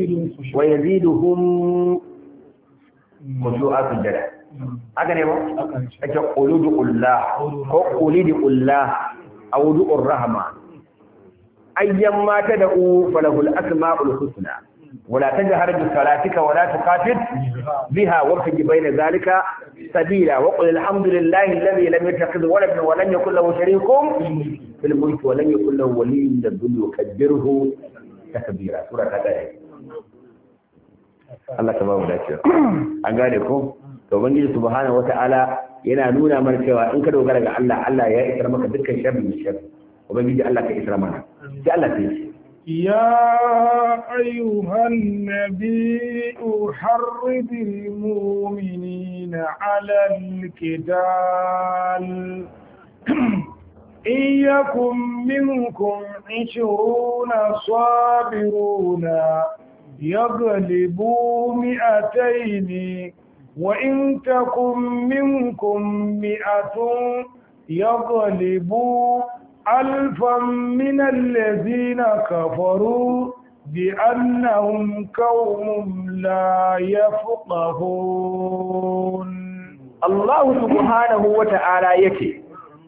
ويزيدهم خشوعات الجلال haka ne ba ake ƙuludu ƙullah ko ƙulidi ƙullah a wudu'ur rahama ayyan mata da u falahul asma'ul husna wala tajhar bi salatika wala tuqatil biha wabtaji bayna zalika sabila wa qul alhamdulillahi alladhi lam yattakhidh waladan wa lam yakul lahu sharikun fil mulki wa lam yakul lahu waliyyun min adh-dhulli wa kabbirhu takbira sura ta daya Allah ta ba mu dacewa an gane ko to ubangiji subhanahu wata'ala yana nuna mana cewa in ka dogara ga Allah Allah ya isar maka dukkan sharri da sharri ubangiji Allah ka isar mana sai Allah ta yi يا أيها النبي حرض المؤمنين على القتال إن يكن منكم عشرون صابرون يغلبوا مئتين وإن تكن منكم مئة يغلبوا ألفا من الذين كفروا بأنهم قوم لا يفقهون الله سبحانه وتعالى يكي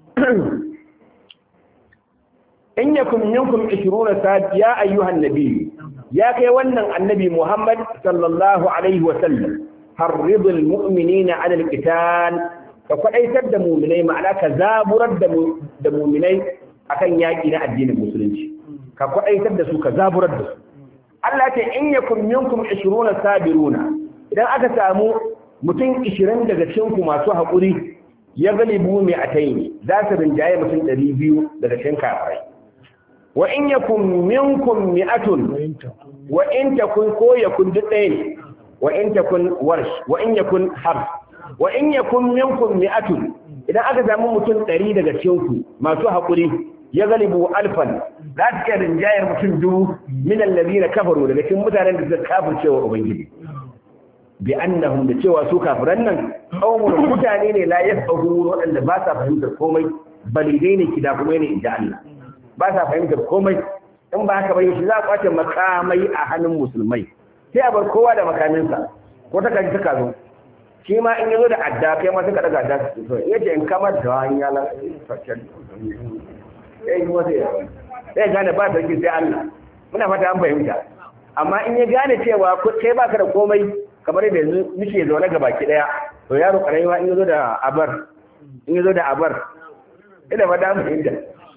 إن يكن منكم عشرون ساد يا أيها النبي يا كي ونن النبي محمد صلى الله عليه وسلم حرض المؤمنين على القتال فكأيتر da mu'minai ma'ana ka zaburar da mu'minai akan yaki na addinin musulunci ka kwaɗaitar da su ka zaburar da su Allah ce in yakum minkum 20 sabiruna idan aka samu mutum 20 daga cikin ku masu haƙuri ya galibu mai ataini za su rinjaye mutum 200 daga cikin kafirai wa in yakum minkum mi'atun wa in takun ko yakun duk ɗaya ne wa in takun warsh wa in yakun harf wa in yakun minkum mi'atun idan aka samu mutum 100 daga cikin ku masu haƙuri ya galibu alfan za ta iya rinjayar mutum dubu min allazina kafaru daga cikin mutanen da suka kafirce wa ubangiji bi annahum da cewa su kafiran nan qaumun mutane ne la yafqahun waɗanda ba sa fahimtar komai balidai ne kida kuma ne inda Allah ba sa fahimtar komai in ba haka ba shi za a kwace makamai a hannun musulmai sai a bar kowa da makaminsa ko ta kaji ta zo shi ma in yazo da adda kai ma suka daga adda su so yace in kamar da hanya la sai kuma sai ya sai gane ba sarki sai Allah muna fata an fahimta amma in ya gane cewa kai baka da komai kamar yadda yanzu muke zaune ga baki daya to yaro karami ma in yazo da abar in yazo da abar ina fata an fahimta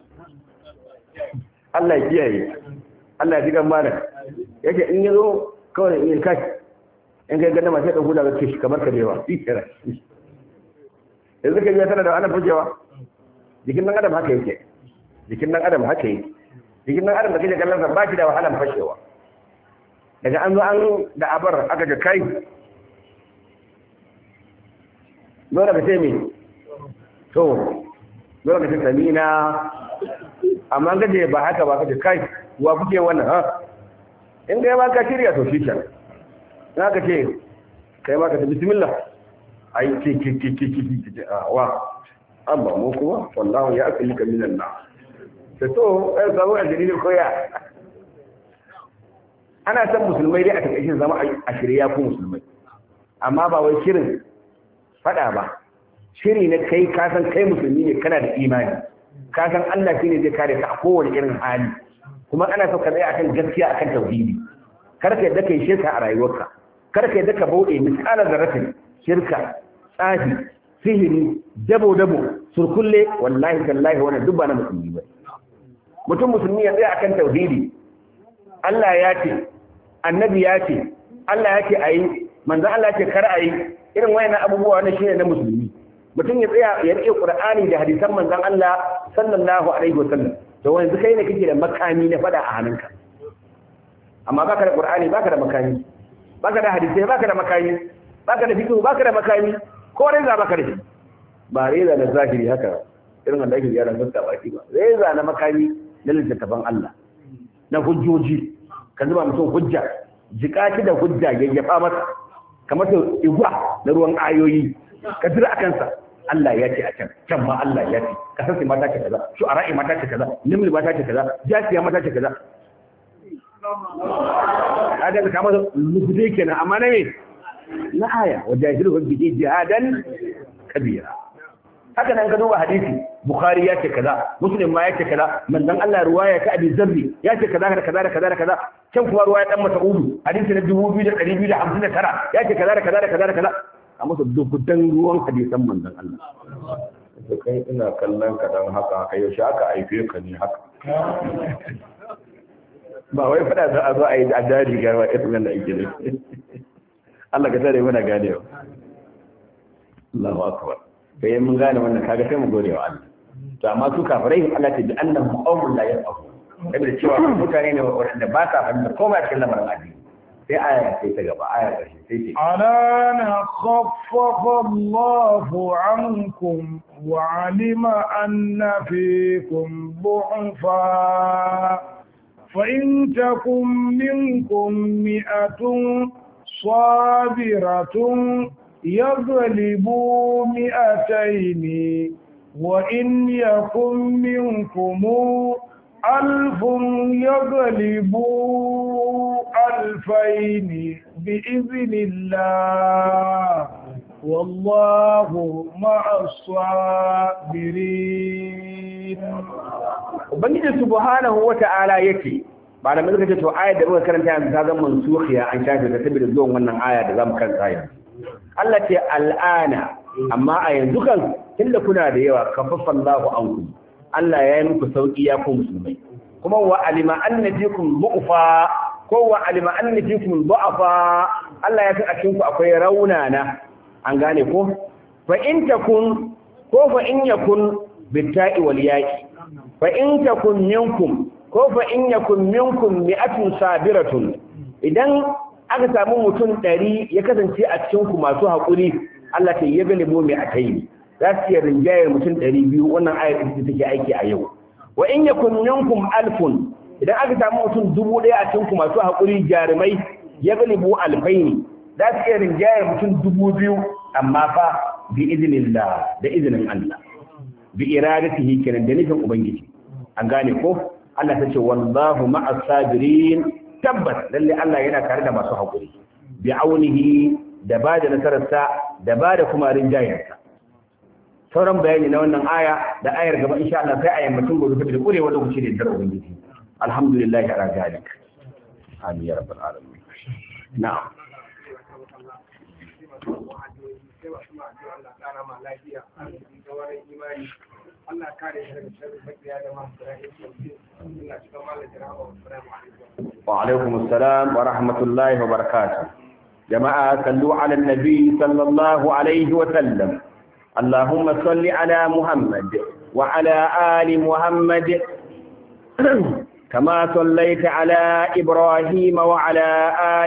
Allah ya kiyaye Allah ya ji gan malam yake in yazo kawai in kai in kai ganda masu ɗan hula ga kishi kamar kabewa shi kira yanzu ka biya tana da ana fujewa jikin ɗan adam haka yake jikin ɗan adam haka yake jikin ɗan adam da kake kallon sa ba shi da wahalan fashewa daga an zo an da abar aka ga kai dole ka ce me to dole ka ce samina amma gaje ba haka ba ka ce kai wa kuke wannan ha in ga ba ka shirya to shi kenan na ka ce kai ma ka ta bismillah ai ki ki ki ki ki ki wa amma mu kuma wallahu ya akali ka minan na to to ai samu aljini ne koya ana san musulmai dai a takaice zama a shirya ku musulmai amma ba wai shirin fada ba shiri na kai ka san kai musulmi ne kana da imani ka san Allah shine zai kare ka a kowane irin hali kuma ana so ka tsaya akan gaskiya akan tauhidi kar ka yadda kai shirka a rayuwarka kar ka yadda ka bauɗe misalar zarratin shirka tsafi sihiri dabo dabo surkulle wallahi tallahi wannan duk ba na musulmi ba mutum musulmi ya tsaya akan tauhidi Allah ya ce annabi ya ce Allah ya ce ayi manzon Allah ya ce kar ayi irin wayannan abubuwa wannan shine na musulmi mutum ya tsaya ya rike Qur'ani da hadisan manzon Allah sallallahu alaihi wasallam to wanzu kai ne kake da makami na fada a hannunka amma baka da Qur'ani baka da makami baka da hadisi baka da makami baka da fiqh baka da makami ko reza baka da shi ba reza na zahiri haka irin wanda ake yara sassa baki ba reza na makami na littattafan Allah na hujjoji ka zuba mutum hujja jika shi da hujja yayyafa masa kamar ta igwa na ruwan ayoyi ka jira a kansa Allah ya ce a can can ma Allah ya ce kasar mata ce kaza shu'ara'i mata ce kaza nimli mata ce kaza jasiya mata ce kaza kaga da kamar lugudai kenan amma na me na aya wa jahilu bi jihadan kabira haka nan ka duba hadisi bukhari ya ce kaza muslim ma ya ce kaza manzon Allah ruwaya ta abi zarri ya ce kaza da kaza da kaza da kaza can kuma ruwaya dan mas'udu hadisi na 2259 ya ce kaza da kaza da kaza da kaza a masa dubudan ruwan hadisan manzon Allah to kai ina kallon ka dan haka haka yaushe aka aife ka ne haka ba wai fada za a zo a yi a jari ga wa irin da ake ne Allah ka tare muna ganewa Allahu akbar sai mun gane wannan kaga sai mu gode wa Allah to amma su kafirai Allah ta ji annahum qaumun la yafqahu da cewa mutane ne wanda ba sa fahimta komai a cikin lamarin addini sai aya sai ta gaba aya ƙarshe sai ce alana khaffafa Allahu ankum wa alima anna fikum du'fa fa in takum minkum mi'atun sabiratun yaghlibu mi'ataini wa in yakum minkum ألف يغلبوا ألفين بإذن الله والله مع الصابرين Ubangiji subhanahu wa ta'ala yake ba da muka ce to ayar da muka karanta yanzu ta zama mansukhiya an shafe ta saboda zuwan wannan aya da zamu karanta yanzu Allah ce al'ana amma a yanzu kan tunda kuna da yawa kafaffallahu ankum Allah ya yi muku sauƙi ya ku musulmai kuma wa alima anna fikum du'fa ko wa alima anna fikum du'afa Allah ya san a cikin ku akwai raunana an gane ko fa in takun ko fa in yakun bitta'i wal yaqi fa in takun minkum ko fa in yakun minkum mi'atun sabiratun idan aka samu mutum ɗari ya kasance a cikin ku masu haƙuri Allah ta yi galibo mai akai za su iya rinjayar mutum ɗari biyu wannan ayar ita take aiki a yau wa in yakun minkum alfun idan aka samu mutum dubu ɗaya a cikin masu haƙuri jarumai ya galibu alfaini za su iya rinjayar mutum dubu biyu amma fa bi iznillah da izinin Allah bi iradatihi kenan da nufin ubangiji an gane ko Allah ta ce wallahu ma'as sabirin tabbas lalle Allah yana tare da masu haƙuri bi aunihi da ba da nasararsa da ba da kuma rinjayarsa sauran bayani na wannan aya da ayar gaba insha Allah sai a yammacin gobe da kurewa lokaci da dar ubangiji alhamdulillah ala zalik amin ya rabbal alamin na'am Allah kare shi daga sharri makiya da masu ra'ayi Allah cikin malakin rahama wa وعليكم السلام ورحمة الله وبركاته جماعة صلوا على النبي صلى الله عليه وسلم اللهم صل على محمد وعلى آل محمد كما صليت على إبراهيم وعلى آل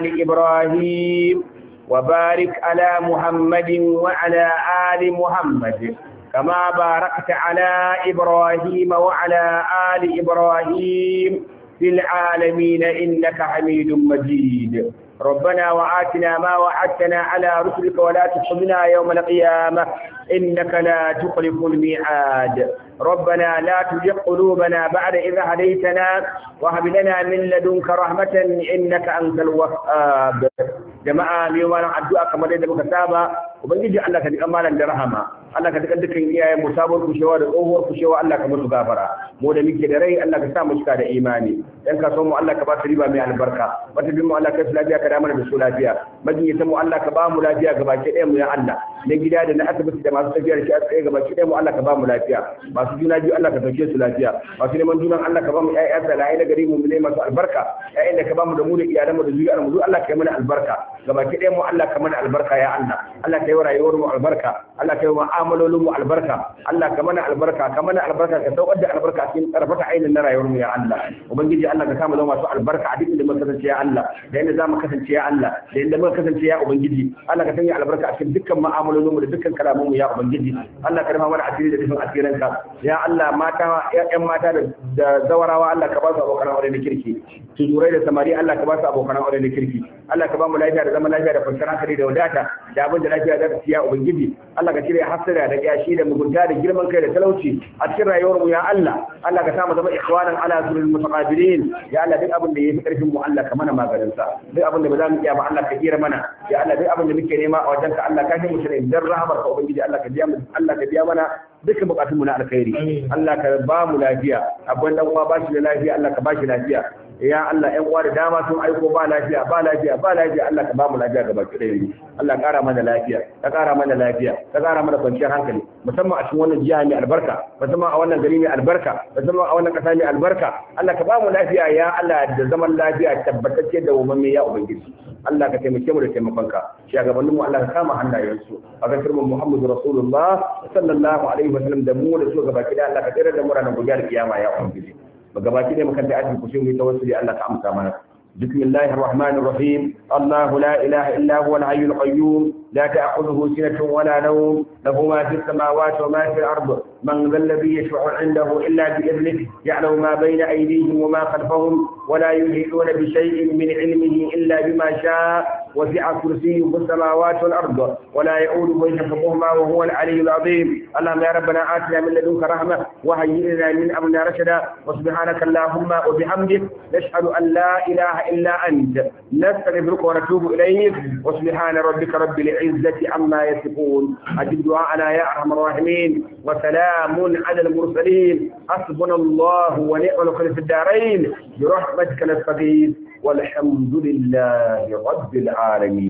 إبراهيم وبارك على محمد وعلى آل محمد كما باركت على إبراهيم وعلى آل إبراهيم في العالمين إنك حميد مجيد ربنا وآتنا ما وعدتنا على رسلك ولا تخزنا يوم القيامة إنك لا تخلف الميعاد ربنا لا تزغ قلوبنا بعد إذا هديتنا وهب لنا من لدنك رحمة إنك أنت الوهاب جماعة اليوم أنا أدعو كما دي مكتابة وبنجي الله كدي أمالا درهما Allah ka duka dukkan iyayen mu sabon kushewa da tsohuwar kushewa Allah ka musu gafara mu da muke da rai Allah ka sa mu cika da imani dan ka so mu Allah ka ba su riba mai albarka wata bin mu Allah ka su lafiya ka da mana da su lafiya majinyata mu Allah ka ba mu lafiya ga baki ɗaya mu ya Allah na gida da na asibiti da masu tafiya da shi a tsaye ga baki ɗaya mu Allah ka ba mu lafiya masu juna biyu Allah ka sauke su lafiya masu neman junan Allah ka ba mu ƴaƴa da la'ayi na gari mu ne masu albarka ƴaƴan da ka ba mu da mu da iyalan mu da zuriyar mu Allah ka yi mana albarka ga baki ɗaya mu Allah ka mana albarka ya Allah Allah ka yi wa rayuwar mu albarka Allah ka yi wa mu'amalolin mu albarka Allah ka mana albarka ka mana albarka ka saukar da albarka cikin karfata ainin na rayuwar mu ya Allah ubangiji Allah ka sa mu zama masu albarka a duk inda muka kasance ya Allah da inda zamu kasance ya Allah da inda muka kasance ya ubangiji Allah ka sanya albarka a cikin dukkan mu'amalolin mu da dukkan kalamun mu ya ubangiji Allah ka rufa mana asiri da dukkan asiranka ya Allah mata ƴan mata da zawarawa Allah ka ba su abokan aure na kirki tuzurai da samari Allah ka ba su abokan aure na kirki Allah ka ba mu lafiya da zaman lafiya da kwanciyar hankali da wadata da abin da lafiya za ta ciya ubangiji Allah ka cire hasira da kyashi da mugunta da girman kai da talauci a cikin rayuwar mu ya Allah Allah ka sa mu zama ikhwanan ala surul mutaqabilin ya Allah duk abin da yafi karfin mu Allah ka mana maganin sa duk abin da ba za mu iya ba Allah ka kira mana ya Allah duk abin da muke nema a wajenka Allah ka shi mu shirye dan rahamar ka ubangiji Allah ka biya mu Allah ka biya mana dukkan bukatun mu na alkhairi Allah ka ba mu lafiya abin dan uwa ba shi da lafiya Allah ka ba shi lafiya ya Allah ƴan uwa da dama sun aiko ba lafiya ba lafiya ba lafiya Allah ka ba mu lafiya gaba ki ɗaya Allah ƙara mana lafiya ka ƙara mana lafiya ka ƙara mana kwanciyar hankali musamman a cikin wannan jiha mai albarka musamman a wannan gari mai albarka musamman a wannan ƙasa mai albarka Allah ka ba mu lafiya ya Allah da zaman lafiya tabbatacce da umarni ya ubangiji Allah ka taimake mu da taimakonka shugabannin mu Allah ka kama hannayensu a ga firman Muhammadu Rasulullah sallallahu alaihi wasallam da mu da su gaba ki da Allah ka tsere da mu ranar gobe kiyama ya ubangiji gabaki ne makanta ajin ku sai mu yi tawassuli Allah ka amsa mana بسم الله الرحمن الرحيم الله لا إله إلا هو الحي القيوم لا تأخذه سنة ولا نوم له ما في السماوات وما في الأرض من ذا الذي يشفع عنده إلا بإذنه يعلم ما بين أيديهم وما خلفهم ولا يحيطون بشيء من علمه إلا بما شاء وسع كرسيه السماوات والأرض ولا يؤوده حفظهما وهو العلي العظيم اللهم يا ربنا آتنا من لدنك رحمة وهيئ لنا من أمرنا رشدا وسبحانك اللهم وبحمدك نشهد أن لا إله إلا أنت نستغفرك ونتوب إليك وسبحان ربك رب العزة عما يصفون أجب دعاءنا يا أرحم الراحمين وسلام على المرسلين حسبنا الله ونعم الوكيل في الدارين برحمتك نستغيث والحمد لله رب العالمين